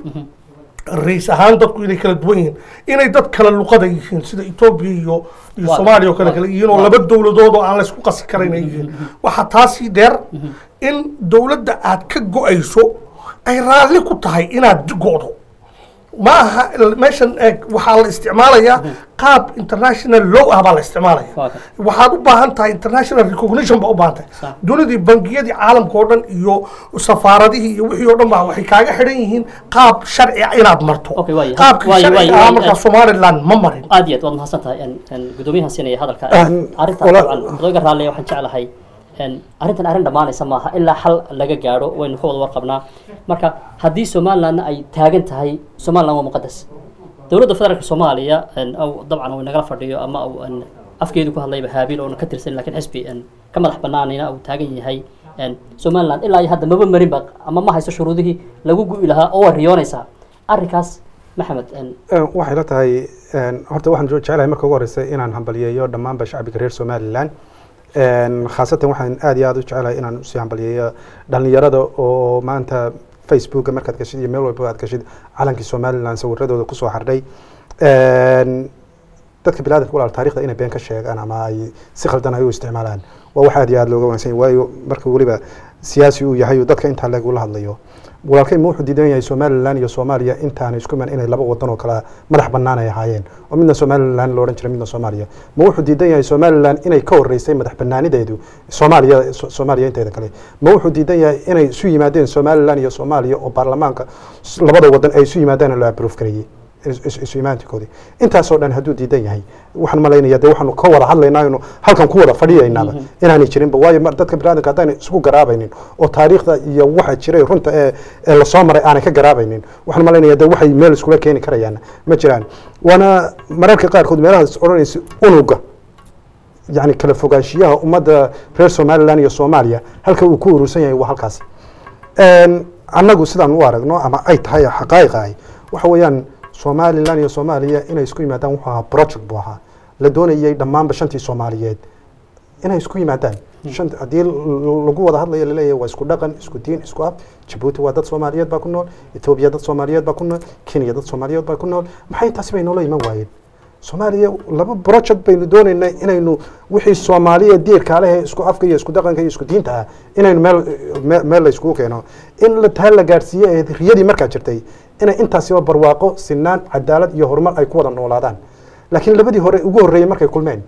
rays ahaan dadku inay kala duwan yihiin inay dad kala luqada yihiin sida etoobiya iyo iyo Waa- soomaaliya oo kale waa- kale yihiin oo waa- laba dowladood oo aan la isku qasi karayn ay yihiin waxaa taasii dheer in dowladda aad ka go-ayso ay raalli ku tahay inaad go-do ma aha meeshan eeg waxaa la isticmaalayaa qaab international law ah baa la isticmaalaya Waa kan. waxaad u baahan tahay international recognition baa u baahan tahay Sax. dunidii bangiyadii caalamka oo dhan iyo safaaradihii iyo wixii oo dhan baa waxay kaaga xidhan yihiin qaab sharci ah inaad marto Okay, waaye. qaabkii Waaye, waaye, sharciga ah waaye. markaa somaliland ma marin aad iyo aad waad mahadsan tahay en- en gudoomiyahan siinaya hadalka Aan- arrintan wala- dabcan odayga raalliya waxaan jeclahay en arrintan arrin dhammaanaysa maaha ilaa xal laga gaadho waynu ka wada warqabnaa marka haddii somalilandna ay taagan tahay somaliland waa muqadas dowladda federaalka soomaaliya en aw dabcan uu nagala fadhiyo ama uu en afkeedu ku hadlayba haabiil oona ka tirsan lakiin xisbi en ka madax banaanina uu taagan yahay en somaliland ilaa iyo hadda maba marinba ama ma hayso shuruudihii lagu gu'i lahaa oo waa riyoonaysaa arrinkaas maxamed en waxay la tahay een, horta waxaan jecelahay marka ugu horeysa inaan hambaliyeeyo dhammaanba shacbiga reer somaliland Een, khaasatan waxaan aad iyo aad u jecelahay inaan usii hambaliyeeyo dhalinyarada oo maanta facebooka markaad gashid iyo meel walba aad gashid calankii somaliland sawiradooda kusoo xardhay Een, dadka bilaadanka walaal taarikhda inay been ka sheegaan ama ay si khaldan ay u isticmaalaan waa wax aad iyo aad looga wanaagsan yahay waayo marka weliba siyaasi uu yahay oo dadka intaa lagula hadlayo walaalkay ma wuxuu diidan yahay somaliland iyo soomaaliya intaana isku iman inay laba wadan oo kala madax bannaan ay ahaayeen oo midna somaliland lo odhan jiray midna soomaaliya ma wuxuu diidan yahay somaliland inay ka horeysay madax bannaanideedu soomaaliya so- soomaaliya inteeda kale ma wuxuu diidan yahay inay isu yimaadeen somaliland iyo soomaaliya oo baarlamaanka s- labada wadan ay isu yimaadeen oo la approve gareeyey is- is- isu imaantinkoodii intaasoo dhan hadduu diidan yahay waxaan malaynayaa dee waxaanu ka wada hadlaynaa inu halkan ku wada fadhiyaynaaba inaanay jirinba waayo mar- dadka biniadanka haddaanay isku garaabaynin oo taariikhda iyo waxa jiray runta ee ee lasoo maray aanay ka garaabaynin waxaan malaynayaa dee waxay meel iskula keeni karayaan ma jiraan waana mararka qaarkood meelahaas odhanaysa unuga yani kala fogaanshiyaha ummadda reer somaliland iyo soomaaliya halka uu ku urursan yahay waa halkaasi Een, annagu sidaan u aragno ama ay tahay xaqaa'iqa ay waxa weeyaan somalilan iyo soomaaliya inay isku yimaadaan wuxuu ahaa project buu ahaa la doonayay dhammaanba shantii soomaaliyeed inay isku yimaadaan shan haddii l- lagu wada hadlayo laleeyahay waa isku dhaqan isku diin isku af jabuuti waa dad soomaaliyeed baa ku nool etoobiya dad soomaaliyeed baa ku nool kenya dad soomaaliyeed baa ku nool maxay taasi bay noola iman waayeen soomaaliya laba project baynu doonaynaa inaynu wixii soomaaliya diirka leh ee isku afka iyo isku dhaqanka iyo isku diinta ah inaynu meel me- meel la iskugu keeno in la taa la gaadhsiiye ee riyadii markaa jirtay inay intaasiba barwaaqo sinaan cadaalad iyo horumar ay ku wada noolaadaan laakiin labadii hore ugu horreeyey markay kulmeen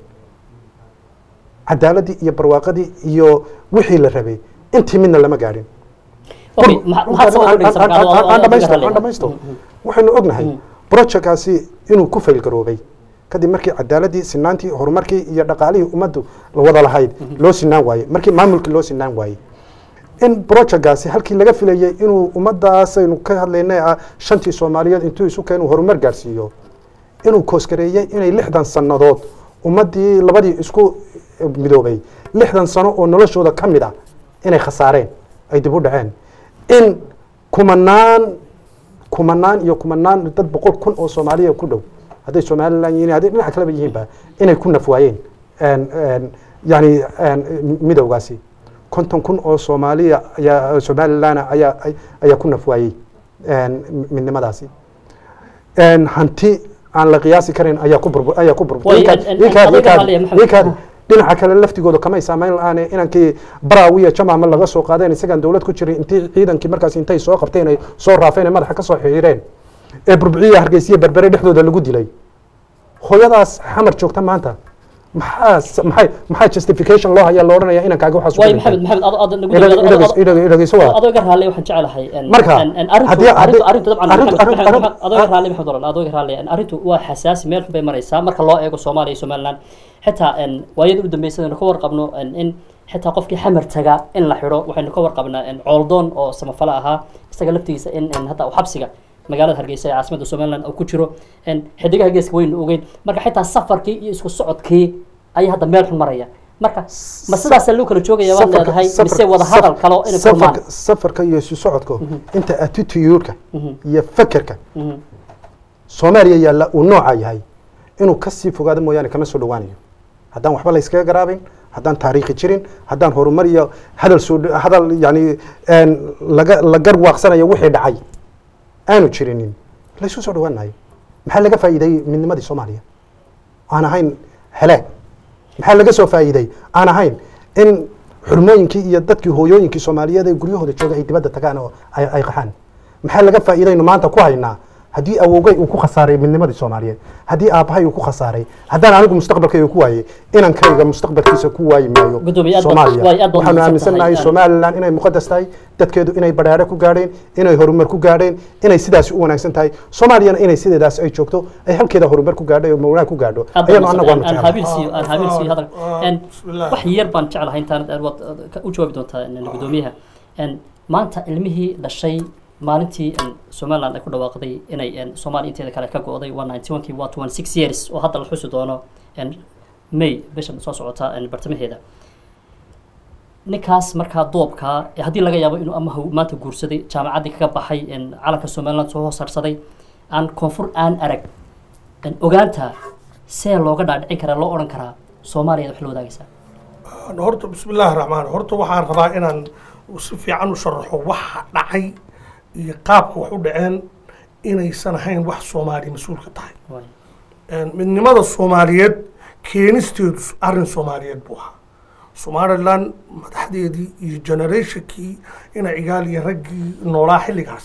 cadaaladii iyo barwaaqadii iyo wixii la rabay intii midna lama gaadhin okay ma- maxaad sabab u dhigaysaa marka adoo- adoo- adoo aan ka dhamaysto hadlaya? aan dhamaysto waxaynu ognahay projectkaasi inuu ku faylgaroobay kadib markii cadaaladii sinaantii horumarkii iyo dhaqaalihii ummaddu la wada lahayd loo sinaan waayey markii maamulkii loo sinaan waayey in projectkaasi halkii laga filayay inuu ummadaasaynu ka hadlaynay ah shantii soomaaliyeed intuu isu keenu horumar gaarsiiyo inuu koosgareeyey inay lixdan sannadood ummaddii labadii isku midoobay lixdan sano oo noloshooda ka mid ah inay khasaareen ay dib u dhaceen in kumanaan kumanaan iyo kumanaan dad boqol kun oo soomaaliya ku dhow hadday somalilan yihiin hadday dhinaca kaleba yihiinba inay ku nafwaayeen En- en, yani en, midowgaasi konton kun oo soomaaliya ayaa somalilana ayaa ay- ayaa ku nafwaayey en, midnimadaasi En, hanti aan la qiyaasi karin ayaa ku burbur ayaa ku burbur Way, Ninkaad- en- en- ninkaad- adiga ninkaad- Malia Maxamed. ninkaad dhinaca kale laftigooda kamay saamayn la-aane inankii baraawiya jamaama laga soo qaadeen isagaan dowlad ku jiray intii ciidankii markaas intay soo qabteen ay soo raafeen ay madaxa ka soo xiireen ee burbuciya hargeysiya berbere dhexdooda lagu dilay hooyadaas xamar joogta maanta maxaa s- maxay maxaa justification loo hayaa loo odhanaya inankaaga waxaas way ku maxamed dhintay? maxamed adoo- adoo nagu Idhag- adoo- idhageyso- adoo- idhag- idhageyso waa. adoo iga raalli waxaan jecelahay en- Marka, en- en arrintu- haddii- arrintu- haddii- arrintu dabcan arrintu- Maxamed- arrintu- Maxamed- arrintu- adoo iga raalli maxamed oran adoo iga raalli en arrintu waa xasaasi meel xun bay maraysaa marka loo eego soomaaliya iyo somaliland xitaa en waayada u dambeysay aynu ka warqabno en in xitaa qofkii xamar taga in la xidho waxaynu ka warqabnaa en cooldoon oo samafale ahaa isaga laftigiisa in en hadda uu xabsiga magaalada hargeysa ee caasimadda somaliland uu ku jiro en xidigaha geeska waynu ogeyn marka xitaa safarkii iyo isku socodkii ayaa hadda meel xun maraya marka ma sidaasaa loo kala joogaya waad Safarka- leedahay safarka- mise wada hadal kalo inay kulmaan safarka safarka iyo isu socodka inta attitude-ka iyo fekerka Mhm. soomaaliya yaalla uu nooca yahay inuu kasii fogaado mooyaane kama soo dhowaanayo haddaan waxba la iskaga garaabin haddaan taariikhi jirin haddaan horumar iyo hadal soo dho- hadal yani en, laga la garwaaqsanayo wixii dhacay aanu jirinin laysu soo dhowaanayo maxaa laga faa'iiday midnimadii soomaaliya aan ahayn helaag maxaa laga soo faa'iiday aan ahayn in xurmooyinkii iyo dadkii hooyooyinkii soomaaliyeed ee guryahooda jooga ay dibadda tagaan oo ay ay qaxaan maxaa laga faa'iidaynu maanta ku haynaa haddii awowgay uu ku khasaaray midnimadii soomaaliyeed haddii aabbahay uu ku khasaaray haddaan anigu mustaqbalkayga ku waayey inankayga mustaqbalkiisa ku waayi maayo Gudoomiye, aad baad- soomaaliya waay, aad baad waxaanu mahadsan aaminsannahay tahay. somalilan inay muqadas tahay dadkeedu inay badhaadhe ku gaadheen inay horumar ku gaadheen inay sidaasi u wanaagsan tahay soomaaliyana inay sideedaas ay joogto ay halkeeda horumar ku gaadho oo mawlaa ku gaadho ayaanu anagu waanu aan jeclahay haabil siiyo aan haabil siiyo hadal Ah, En, bismillah. wax yar baan jeclahay intaan aad waad ka- u jawaabi doontaa en, gudoomiyaha En, maanta ilmihii dhashay maalintii en, somaliland ay ku dhawaaqday inay en, soomaaliya inteeda kale ka go'day waa ninety one kii waa twenty six years oo hadda la xusi doono en, may bisha soo socota en, bartamaheeda ninkaas markaa doobkaa ee haddii laga yaabo inuu ama haw- maanta guursaday jaamacaddii kaga baxay en, calanka somaliland soo hoosarsaday aan koonfur aan arag en, ogaanta see looga dhaadhicin karaa loo odhan karaa soomaaliya wax la wadaagaysaa horta bismi illaahi raxmaan horta waxaan rabaa inaan si fiican u sharaxo waxa dhacay iyo qaabka wax u dhaceen inaysan ahayn wax soomaaliya mas-uulka tahay Waay. midnimada soomaaliyeed keenisteedu arrin soomaaliyeed buu ahaa somaliland madaxdeedii iyo generationkii ina cigaal iyo raggii noolaa xilligaas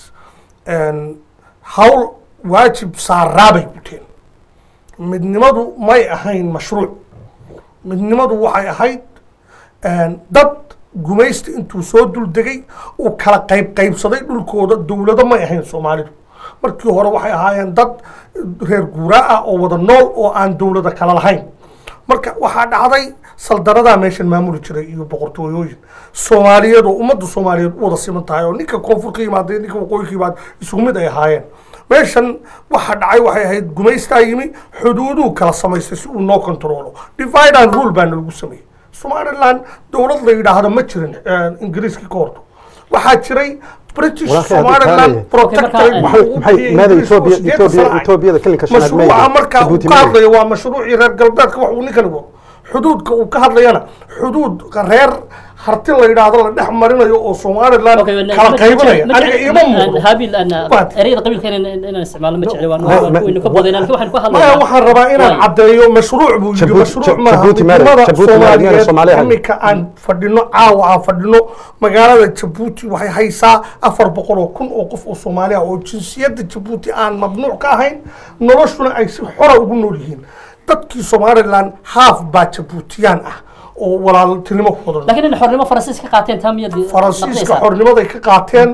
hawl waajib saaraabay guteen midnimadu may ahayn mashruuc midnimadu waxay ahayd dad gumaysta intuu soo dul degay uu kala qayb qaybsaday dhulkooda dowlado may ahayn soomaalidu markii hore waxay ahaayeen dad reer guuraa ah oo wada nool oo aan dowlada kala lahayn marka waxaa dhacday saldaradaa meeshan maamuli jiray iyo boqortooyooyin soomaaliyeed oo ummadda soomaaliyeed u wada siman tahay oo ninka koonfur ka yimaada ninka waqooyi ka yimaada isugu mid ay ahaayeen meeshan waxa dhacay waxay ahayd gumaystaa yimi xuduuduu kala samaystay si uu noo controlo divide and rule baana lagu sameeyey somaliland dowlad la yidhaahdo ma jirin ingiriiskii ka horto waxaa jiray british Walaahi hadda somaliland taanaya. protectorate Okay, wuxuu marka, u maxay bixiyey maada Ingiriisku etoobiya sideetan etoobiya sano ah. etoobiyada kelinka shanaad mashruuca markaa uu Djibouti ka ma hadlayo waa mashruucii reer galbeedka wax uu ninkan igo xuduudka uu ka hadlayana xuduudka reer harti la yidhaahdo la dhex marinayo oo somaliland kala qaybinaya aniga iima muuqdo habil ana Waad. ereyada qabiilka inaan inaan isticmaalno ma jecli waan Ma- ma- waynu ka badayna laakiin waxaan ku maya hadlaynaa waxaan rabaa inaan Waay. caddeeyo mashruuc buu yidhi Djibouti- mashruuc maaha Djibouti maada- midnimada Djibouti maada miyaan Soomaaliya soomaaliyeed ahayn? iminka aan fadhino caawa aan fadhino magaalada jabuuti waxay haysaa afar boqol oo kun oo qof oo soomaaliya oo jinsiyadda jabuuti aan mamnuuc ka ahayn noloshuna ay si xora ugu nool yihiin dadkii somaliland haaf baa jabuutiyaan ah oo walaaltinimo ku wada nool. laakiin in xornimo faransiis ka qaateen taa miyaad faransiiska naqdaysaa? xornimaday ka qaateen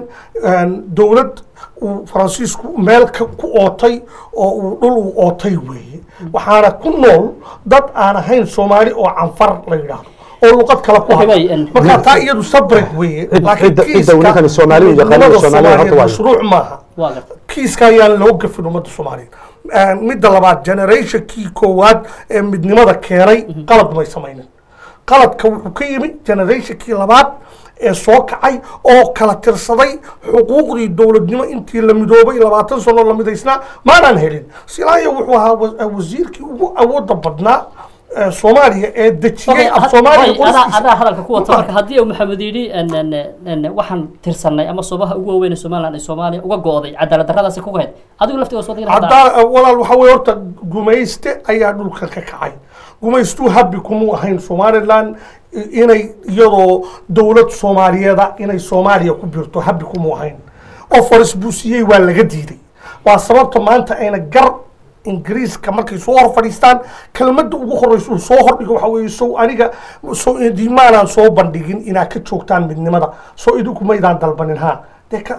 dowlad uu faransiisku meel ka- ku ootay oo uu dhul uu ootay weeye waxaana ku nool dad aan ahayn soomaali oo canfar la yidhaahdo oo luqad kale ku Okay, hadla way, and- marka taa iyadu sabreg weeye Cid- laakiin cidda- cidda kiiska welikan Soomaali u yaqaano midnimada Soomaaliya horta Soomaaliyeed waayo. mashruuc maaha waa garta kiiska ayaan loo gafin ummadda soomaaliyeed midda labaad generationkii koowaad ee midnimada keenay qalad may samaynin qaladka wuxuu ka yimi generationkii labaad ee soo kacay oo kala tirsaday xuquuqdii dowladnimo intii la midoobay labaatan sano la midaysnaa maanaan helin silaayo wuxuu ahaa wa- wasiirkii ugu awooda badnaa ee soomaaliya ee dejiyey af soomaaliya adaa qoristiisa. adaa hadalka ku wata marka haddii uu maxamed yidhi en- en- en- waxaan tirsanay ama subaha ugu waaweyn ee somaliland ay soomaaliya uga go'day cadaalad darradaasi kuga hayd adigu laftiga soo digna haddaa walaal waxa weye horta gumayste ayaa dhulka ka kacay gumaystuu habbi kumuu ahayn somaliland i- inay iyadoo dowlad soomaaliyeeda inay soomaaliya ku birto habbi kumuu ahayn oo faris buu siiyey waa laga diiday waa sababta maanta ayna gar ingiriiska markay soo hor fadhiistaan kelmadda ugu horeysa uu soo hordhigo waxa weeye sow aniga so diimaanaan soo bandhigin inaad ka joogtaan midnimada soo idinku maydaan dalbanin ha dee ka-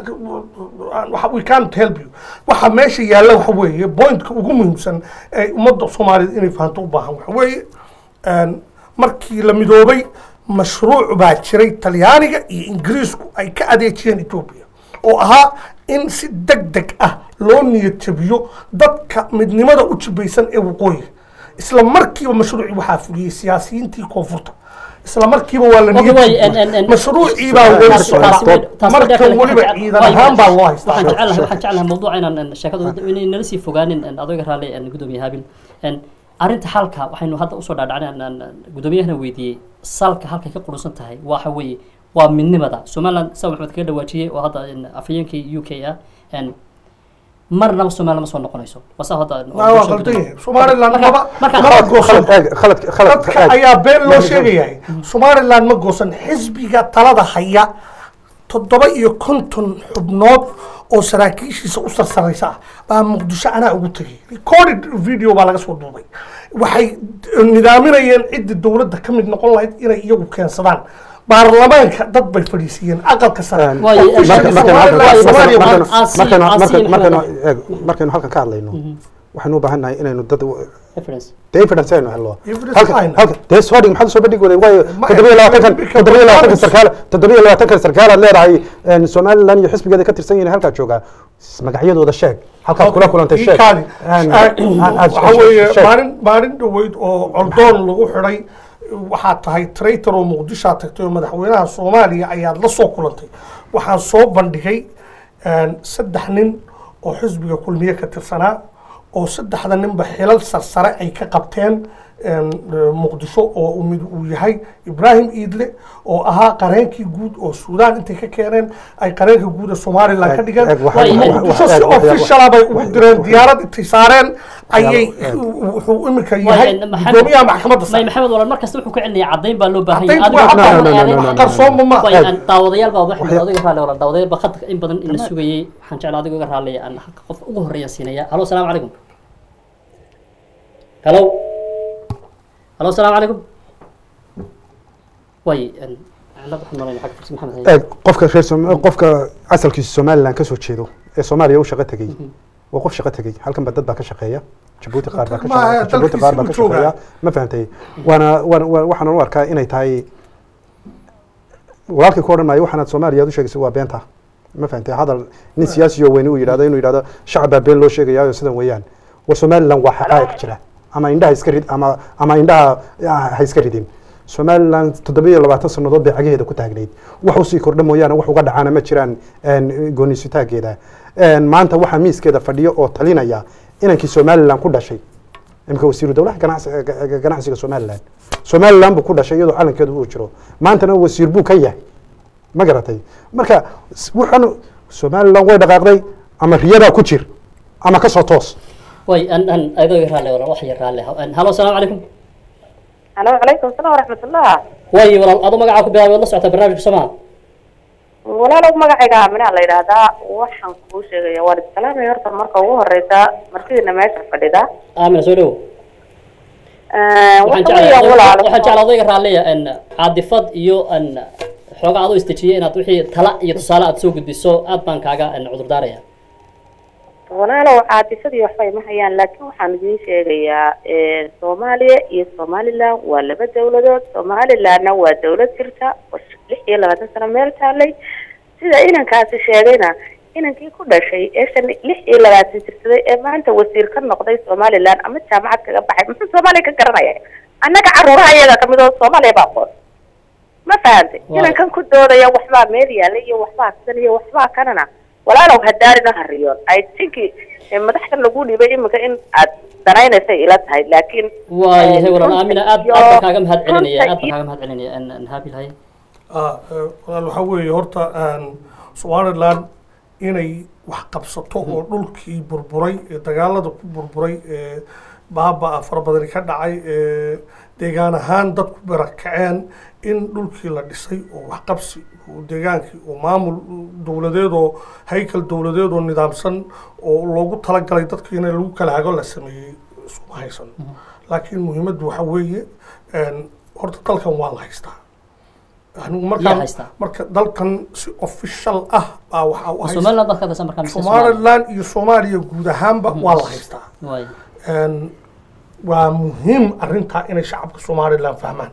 waxa- we can't help you waxa meesha yaalla waxa weeye pointka ugu muhiimsan ee ummadda soomaaliyeed inay fahanto u baahan waxa weeye een, markii la midoobay mashruuc baa jiray talyaaniga iyo ingiriisku ay ka adeejiyeen etoobiya oo ahaa in si deg deg ah loo niyad jabiyo dadka midnimada u jibaysan ee waqooyiga isla markiiba mashruucii waxaa fuliyey siyaasiyiintii koonfurta isla markiiba waa la Okay, niyad way, en- en- jabiyey en- mashruucii baa weli taasi- socda taasi way- taasi way markan dhaqan- weliba waxaan ciidan jecel- ahaan baa loo haystaa waxaan jecelahay waxaan jecelahay mawduuca inaan en, sheekadu inay nala sii fogaanin en, adooga raalli en, gudoomiye haabil En, arrinta xalka waxaynu hadda usoo dhaadhacnay aan- aan- aan gudoomiyahana weydiiyey salka halkay ka qurusan tahay waxa weeye waa midnimada somaliland sa maxmed kaga dhawaajiyey oo hadda en, afhayeenkii u k ah en, marnaba somaliland ma soo noqonayso wasa hadda waa waa qaldan yahay somaliland Marka- maba marka- maba goosan khalad eeg khalad khalad dadka eeg. ayaa been loo sheegayahay somaliland ma goosan xisbiga talada haya toddoba iyo konton xubnood oo saraakiishiisa u sarsaraysa ah baa muqdisho anaa ugu tegay recorded video baa laga soo duubay waxay nidaaminayeen cidda dowladda ka mid noqon lahayd inay iyagu keensadaan baarlamaanka dad bay fadhiisiiyeen aqalka sare Een, Waayo, Officially marka- marka- Somaliland- marka- Soomaaliya marka- waa- Asi- markaynu Asi markaynu- markaynu maxamed. eeg, markaynu halkan ka hadlayno waxaynu u baahan nahay inaynu dad Reference. dee evidence aynu helno Evidence halka aynu. halka dee soo dhig maxaad soo bandhigi waday waayo Ma- toddobiyo labaatankan Because toddobiyo labaatankan Barnabas- sarkaal toddobiyo labaatankan sarkaalaad leedahay een, somaliland iyo xisbigeeda ka tirsan yihiin halkaa joogaa S- magacyadooda sheeg halkaad kula kulantay sheeg Ikaadi. Een, Ah, aad- aad- waxa weeye sheeg. maalin maalin dhaweyd oo coldoon lagu xidhay waxaad tahay traitor oo muqdishoa tagtay oo madaxweynaha soomaaliya ayaad la soo kulantay waxaan soo bandhigay een, saddex nin oo xisbiga kulmiye ka tirsanaa oo saddexda ninba xilal sarsare ay ka qabteen een, muqdisho oo uu mid uu yahay ibraahim iidle oo ahaa qareenkii guud oo suudaan intay ka keeneen ay qareenka guud ee somaliland ka dhigeen Eeg, waxaa- Way- muqdisho eeg, si waxyaa- officiala bay ugu direen diyaarad intay saareen ayay eeg. wuxuu imika Waayo, yahay en, Maxamed- gudoomiyaha maxkamadda may sare maxamed walaal markasta wuxuu ka celinaya caddayn baa loo baahan Caddayn yahay waa- Adiga- no, no, adiga- no, no, adiga- no, no. qarsooma ma Way, Eeg. aan daawadayaal baa waxay Waxya- adiga raalli walaal daawadayaal baa khadka in badan ina sugayay waxaan jeclaa adiga uga raalliya aan halka qof ugu horeeya siinaya halo asalaamu calaykum halo halo asalaamu calaykum way en, cilad waxaan malaynaya xagga farsi maxamed haye. eeg qofka reer Som- qofka asalkiisa somaliland kasoo jeedo ee soomaaliya u shaqo tegey waa qof shaqo tegey halkan ba dad baa ka shaqeeya jabuuti qaar baa ka Ma aha, shaqeeya jabuuti qaar baa ka dalkiisii buu shaqeeya ma fahantay waana waana waa- waxaan u arkaa inay tahay walaalkii ku odhan maayo waxaanaad soomaaliya aad u sheegaysa waa beenta ma fahantay hadal nin siyaasi oo weyne uu yidhahdo inuu yidhahdo shacab baa been loo sheegayaayo sidan weeyaan war somaliland waa xaqaa'iq jira ama indhaha iska rid ama ama indhaha ah, ha iska ridin somalilan toddobiyo labaatan sannadood bay cagaheeda ku taagnayd wax usii kordha mooyaane wax uga dhacaana ma jiraan goonisitaageeda maanta waxaa miiskeeda fadhiyo oo talinaya inankii somalilan ku dhashay imika wasiiru dowlaha ganacsi- ganacsiga somalilan somalilan buu ku dhashay iyadoo calankeedu uu jiro maantana wasiir buu ka yahay ma garatay marka s- waxaan somalilan way dhaqaaqday ama riyadaa ku jir ama ka soo toos way an an adoo iga raalle walaal wax yar raalle An- halo asalaamu calaykum alo calaykum asalaam waraxmatullah way walaal adoo magacaa ku bilaabay waad la socotaa barnaamijka somaa walaalow magacayga aaminaa la yidhaahdaa waxaan kuu sheegaya waan iskalaamay horta marka ugu horeysa martidiina meesha fadhida aamina soo dhowo waxaan waxa weeyaan jeclaa walaalo waxaan jeclaa odayga raalliya an caadifad iyo an xoogaa adoo istejiyay inaad wixii tala iyo tusaale aad soo gudbiso aad baan kaaga an cudurdaaraya walaalow caatisadii waxba ima hayaan laakiin waxaan idiin sheegayaa soomaaliya iyo somaliland waa laba dawladood somalilandna waa dawlad jirta oo lix iyo labaatan sano meel taalay sida inankaasi sheegayna inankii ku dhashay ee shan lix iyo labaatan jirsaday ee maanta wasiir ka noqday somaliland ama jaamacad kaga baxay muxuu soomaaliya ka garanaya annaga caruuraha iyaga kamid oo soomaaliya baa aqoon ma fahantay Waayo. inankan ku doodaya waxbaa meel yaala iyo waxbaa sidan iyo waxbaa kanana walaalow hadaarina hariyoon i think eh, madaxdan lagu dhibay iminka in aad danaynaysay ila tahay laakiin waayahay eh, walaal runta aamina aad iyo- aad baan kaaga mahad celinaya runta aad baan iyo- kaaga mahad celinaya an an haabil hay Ah, eh, walaal waxaa weeye horta aan somaliland inay wax qabsato oo dhulkii burburay ee dagaalada ku burburay ee baaba fara badani ka dhacay ee deegaan ahaan dadku barakaceen in dhulkii la dhisay oo waxqabsi oo deegaankii oo maamul dowladeed oo haykal dowladeed oo nidaamsan oo loogu talagalay dadka in lagu kala hago la sameeyey iskuma haysan laakiin muhiimaddu waxaa weeye een, horta dalkan waa la haystaa anigu yaa markaan haystaa marka dalkan si official ah baa waxaa u haysta somaliland baad ka hadlaysaa markaa mise Soomaaliya? somaliland iyo soomaaliya guud ahaanba waa la haystaa waay Een, waa muhiim arrintaa inay shacabka somaliland fahmaan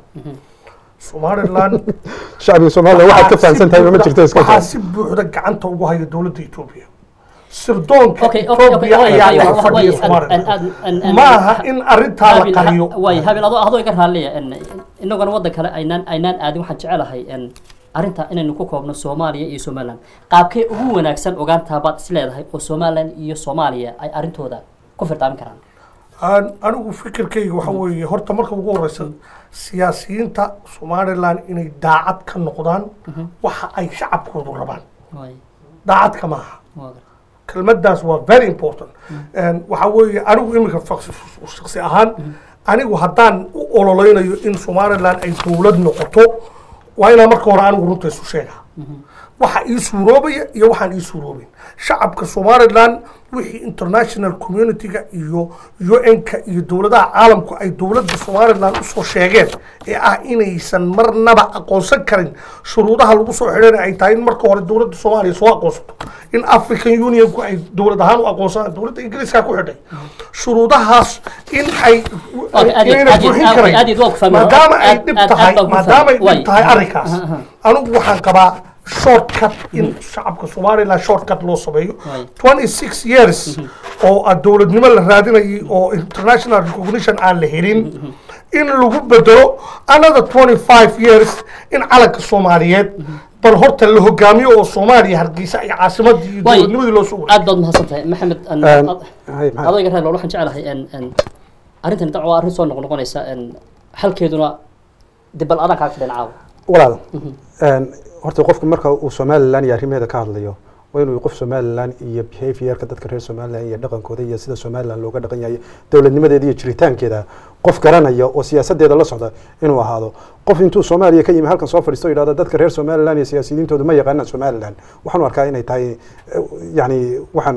somaliland shacbiga soomaaliya waxaad ka fahamsan tahay ma jirto iska waxaa si buuxda gacanta ugu haya dowladda etoobiya sirdoonka okay okay okay etoobiya way ayaa way dhex way fadhiya an an somaliland an an an ma aha in arrintaa la Habil- qariyo ha- way habil adoo adoo iga raalliya en inaguna waddan kale aynaan aynaan aadin waxaan jecelahay en arrinta inaynu ku koobno soomaaliya iyo somaliland qaabkee ugu wanaagsan ogaantaa baad is leedahay oo somaliland iyo soomaaliya ay arrintooda ku firdaamin karaan Aan- anigu fikirkayga waxa weeye horta marka ugu horeysa siyaasiyiinta somaliland inay daacad ka noqdaan waxa ay shacabkoodu rabaan way daacad ka maaha waa gar- kelmaddaas waa very important And waxa weeye anigu iminka faqs- shaksi ahaan anigu haddaan u ololeynayo in somaliland ay dowlad noqoto waa inaan marka hore anigu runta isu sheegaa waxa ii suuroobaya iyo waxaan ii suuroobin shacabka somaliland wixii international community-ga iyo un-ka iyo dowladaha caalamku ay dowladda somaliland usoo sheegeen ee ah inaysan marnaba aqoonsan karin shuruudaha lagu soo xidhana ay tahay in marka hore dowladda soomaaliya soo aqoonsato in african unionku ay dowlad ahaan u aqoonsadaan dowladda ingiriiska ku xidhay shuruudahaas in ay Okay, aad iyo- inayna aad iyo- buuxin aad- karayn aad iyo waa ku fahmay. maadaama ay Aad- dhib aad- tahay aad baan ku maadaama ay fahmay. dhib tahay Way. arrinkaas anigu waxaan qabaa shortcut in shacabka somaliland shortcut loo sameeyo Way. 26 years oo ah dowladnimo la raadinayay oo international recognition aan la helin in lagu bedelo another 25 years in calanka soomaaliyeed bal horta la hogaamiyo oo soomaaliya hargeysa iyo caasimadii iyo Way. dowladnimadii loo soo wareegay aad baad mahadsan tahay maxamed an- Een, ad- hay, maxamed. adoo iga raalli waxaan jecelahay en en arrintan dac waa arrin soo noqnoqonaysa en xalkeeduna dib bal adaan kaaga fidhan caawa walaal een, horta qofku marka uu somaliland iyo arrimaheeda ka hadlayo waa inuu qof somaliland iyo behaviorka dadka reer somaliland iyo dhaqankooda iyo sida somaliland looga dhaqan yahay dowladnimadeeda iyo jiritaankeeda qof garanaya oo siyaasadeeda la socda inuu ahaado qof intuu soomaaliya ka yimi halkan soo fadhiisto o yidhahdo dadka reer somaliland iyo siyaasiyiintoodu ma yaqaanaan somaliland waxaan u arkaa inay tahay eh, yacni waxaan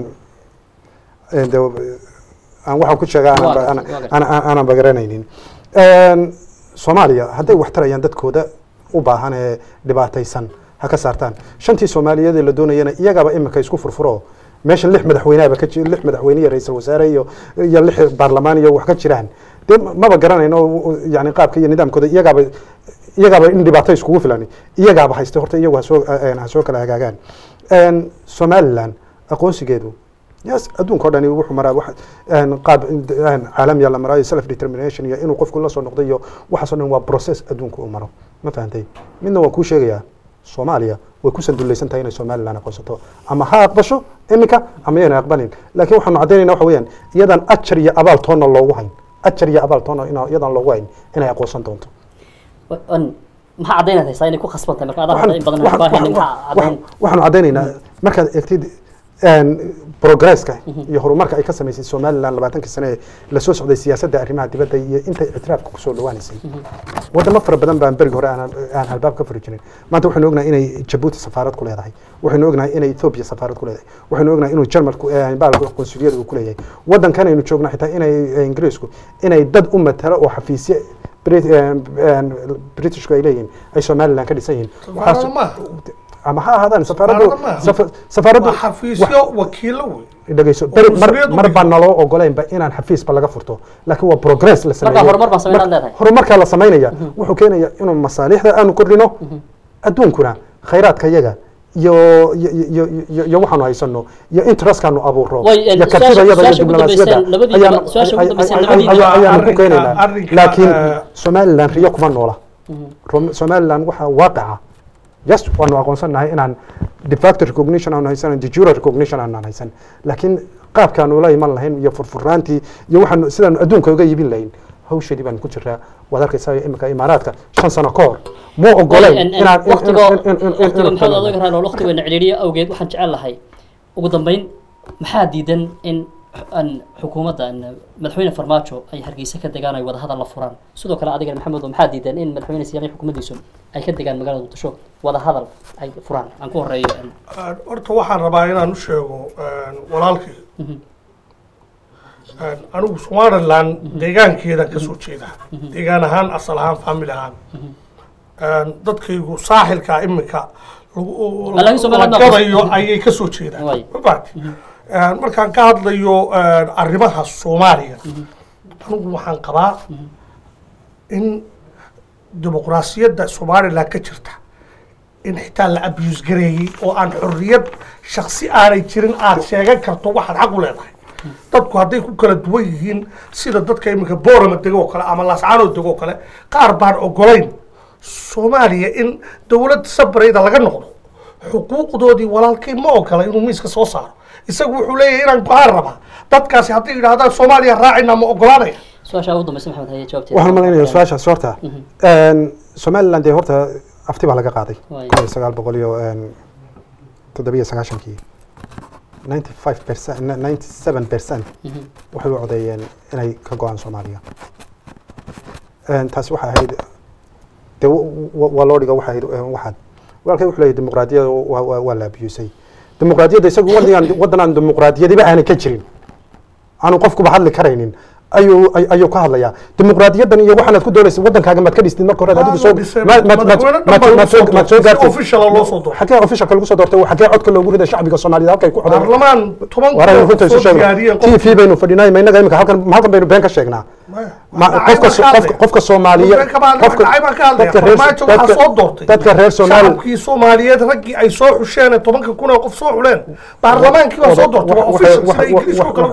eh, de- aan waxaan ku sheegaa aanan ba- Waa- aanan- waa gartay. aanan aanan bagaranaynin Een, soomaaliya hadday wax tarayaan dadkooda u baahan ee dhibaataysan ha ka saartaan shantii soomaaliyeed ee la doonayana iyagaaba imika isku furfuro meeshan lix madaxweyneaba ka jir lix madaxweyne iyo ra-iisul wasaare iyo iyo lix baarlamaan iyo wax ka jiraan dee ma- maba garanayno yani qaabka iyo nidaamkooda iyagaaba iyagaaba in dhibaato iskugu filan iyagaaba haysta horta iyagu hasoo ha soo kala hagaagaan Een, somaliland aqoonsigeedu yes adduunka o dhani wuxuu maraa wax een, qaab een, caalamiya la maraayo self determination iyo inuu qofku la soo noqdo iyo waxaasoo dhan waa process adduunka uu maro ma fahantay midna waan kuu sheegayaa soomaaliya way ku sandulaysan tahay inay somaliland aqoonsato ama ha aqbasho iminka ama yaynay aqbalin laakiin waxaanu caddaynayna waxa weeyaan iyadan ajar iyo abaal toonna loogu hayn ajar iyo abaal toonna ina- iyadan loogu hayn inay aqoonsan doonto An- maxaa caddaynad haysaa inay ku khasban tahay marka adaa waxaan- hadda in badan waxaan- baahayn waxaan- maxaa caddayn waxaan- waxaanu caddaynaynaa markaad eegtid een, progresska iyo horumarka ay ka samaysay somaliland labaatankii sane ee lasoo socday siyaasadda arrimaha dibadda iyo intay ictiraafka kusoo dhawaanaysay wadamo fara badan baan berigi hore aan aan albaab ka furi jirin maanta waxaynu ognahay inay jabuuti safaarad ku leedahay waxaynu ognahay inay ethiopia safaarad ku leedahay waxaynu ognahay inuu jarmalku baalka qonsuliyada uu ku leeyahay waddankan aynu joogno xitaa inay eh, ingiriisku inay dad u matalo oo xafiisyo Brit- eh, eh, britishku ay leeyihiin ay somaliland ka dhisan yihiin Waxaas- safaarada maaha ama ha ahaadaan safaaradu Safaarada maaha. safa- safaaradu waa xafiisyo wakiilo wey dhegeyso beri mar Qunsuliyadu mar wey. baan naloo ogoleynba inaan xafiisba laga furto laakiin waa progress la sameeyey horumar baan sameyn Mar- aad leedahay. horumarkaa la samaynaya wuxuu keenaya inuu masaalixda aanu kordhino adduunkuna khayraadka yaga iyo iyo iyo iyo- iyo waxaanu haysano iyo interestkaanu abuuro Way, eh, iyo su-aasha- kartidayada iyo su-aasha ugu diblomaasiyadda dambeyseen, labadiiba- ayaanu- su-aasha ugu ay- dambeyseen, ay- labadiiba- ay- ayaanu ku Arrinka- keenaynaa arrinka, laakiin eh, somaliland riyo kuma noola Rom- somaliland waxaa waaqica yes waanu aqoonsanahay inaan de facto recognition aanu haysan de jure recognition aanan haysan laakiin qaabkaanu la iman lahayn iyo furfuraantii iyo waxaanu sidaanu adduunka uga iibin lahayn hawsheedii baan ku jiraa waad arkaysaa imika imaaraadka shan sano ka hor ma ogoleyn inaan in- in- waqtigo in- in- in- in- waqtigo in- maxamed adag raal waqtigeena ciriiriyo awgeed waxaan jecel lahay ugu dambeyn maxaa diidan in an xukuumadda an madaxweyne farmaajo ay hargeysa ka degaan ay wadahadal la furaan sidoo kale adigana maxamed maxaa diidan in madaxweyne siyaani xukuumaddiisu ay ka degaan magaalada muqdisho wadahadal ay furaan aan ku horeeyo an Een, horta waxaan rabaa inaan u sheego een, walaalkii Een, anigu somaliland deegaankeeda ka soo jeeda deegaan ahaan asal ahaan family ahaan Een, dadkaygu saaxilka imika lagu- Laakiin Somaliland la ma gadayo ayay ka soo jeedaan Way. Ma fahamtay? Een, markaan ka hadlayo een, arrimaha soomaaliya anigu waxaan qabaa in dimuqraasiyadda somaliland ka jirta in xitaa la abuse gareeyey oo aan xorriyad shaksi aanay jirin aad sheegan karto waxaad xaq u leedahay dadku hadday ku kala duwan yihiin sida dadka iminka boorama dego oo kale ama laascaanood dego oo kale qaar baan ogolayn soomaaliya in dowlad sabrayda laga noqdo xuquuqdoodii walaalkay ma ogola inuu miiska soo saaro isagu wuxuu leeyahay inaan go-aan rabaa dadkaasi hadday yidhaahdaan soomaaliya raacina ma ogolaanaya su-aasha ugu dambeysa maxamed haye jawaabteeda waxaan malaynayaa su-aashaas horta somaliland dee horta afti baa laga qaaday Waay. kun iyo sagaal boqol iyo een, toddobiyo sagaashankii ninety five percent ninety seven percent waxay u codeeyeen inay ka go-aan soomaaliya Een, taasi waxay ahayd dee wa- wa- waa loo dhiga waxay ahayd een, waxaad walaalkay wuxuu leeyahay dimuqraadiyada waa- waa waa la abusay dimuqraadiyadda isagu waddan waddan aan dimuqraadiyadiba aanay ka jirin aanu qofkuba hadli karaynin ayuu ay- ayuu ka hadlayaa dimuqraadiyaddan iyo waxaanaad ku doonaysa waddankaaga maad ka dhistid marka hore adigu soo dhisay. maad- maad- maad- Madaxweyne maad- dhan baa maad soo- lagu soo maad soo doortay. Si gaartay official ah loo soo doortay. xagee officialka lagu soo doortay xagee codka loogu riday shacbiga soomaaliyeed halkay ku xodeen baarlamaan toban waraynu runta isu soo sheegno diyaariyeen t v baynu fadhinay ma innaga imika halkan halkan baynu been ka sheegnaa Ma- qofka so- qofka- qofka soomaaliye qofka dadka reer farmaajo waxaa dadka- soo doortay dadka reer soomaali shacabkii soomaaliyeed raggii ay soo xusheen ee tobanka kun oo qof soo xuleen baarlamaankii waa soo doortay waa official sida ingiriiska oo kale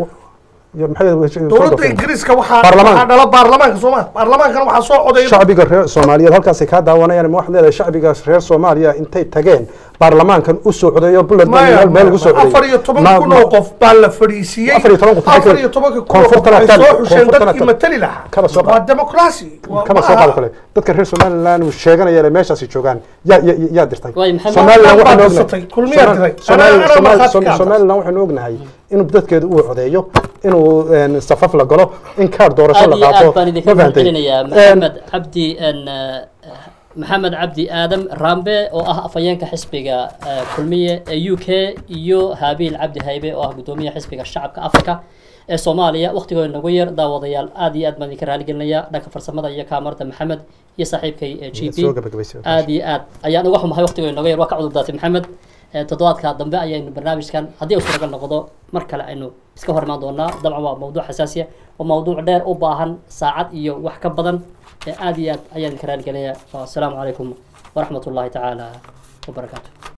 wey dowladda ingiriiska waxaa Baarlamaan. waxaa dhala baarlamaanka soomaa baarlamaankana waxaa soo codeeya shacbiga reer soomaaliyeed halkaasay kaa daawanayaan ma waxaad leedahay shacbiga reer soomaaliya intay tageen baarlamaankan u soo codeeyo bullet maya meel meel ugu soo codeeyey afar iyo toban Ma- kun ma- oo qof baa la fadhiisiiyey Afar iyo toban kun, afar iyo tobanka kun oo qof koonfurtana ay tal- soo xusheen koonfurtana dadkii tal- matali lahaa kaba soo qaad. waa democracy Waa- kama ma soo aha- qaado kale dadka reer somaliland uu sheeganaya inay meeshaasi joogaan yaa yaa yaa dirtay Waay, maxamed- somaliland Maxamed waxaanu baa ognahay dirsatay, kulmiyaa Somal- diray. Somal- Anaa- anaa Somal- markhaati Som- ka hadla. somaliland waxaanu ognahay inuu dadkeedu uu codeeyo inuu een, safaf la galo in kaar doorasho aad la iyo qaato aad baan idinka ma fahantay? mahadcelinayaa Een, maxamed cabdi n maxamed cabdi aadam rambe oo ah afhayeenka xisbiga eh, kulmiye ee u k iyo haabiil cabdi haybe oo ah gudoomiyaha xisbiga shacabka africa ee soomaaliya waqtigooda nagu yar daawadayaal aad iyo aad baan idinka raaligelinaya dhanka farsamada iyo kaamarada maxamed iyo saaxiibkay ee g soo p gabagabaysay. aad iyo aad ayaan uga xumahay waqtigooda nagu yar waa ka cudur daatay maxamed Eh, toddobaadka dambe ayaynu barnaamijkan haddii uu suuragal noqdo mar kale aynu iska hor imaan doonaa dabcan waa mawduuc xasaasiya waa mawduuc dheer u baahan saacad iyo wax ka badan Eh, aad iyo aad ayaan idinka raaligelinayaa asalaamu calaykum waraxmat ullahi tacaala wabarakaatu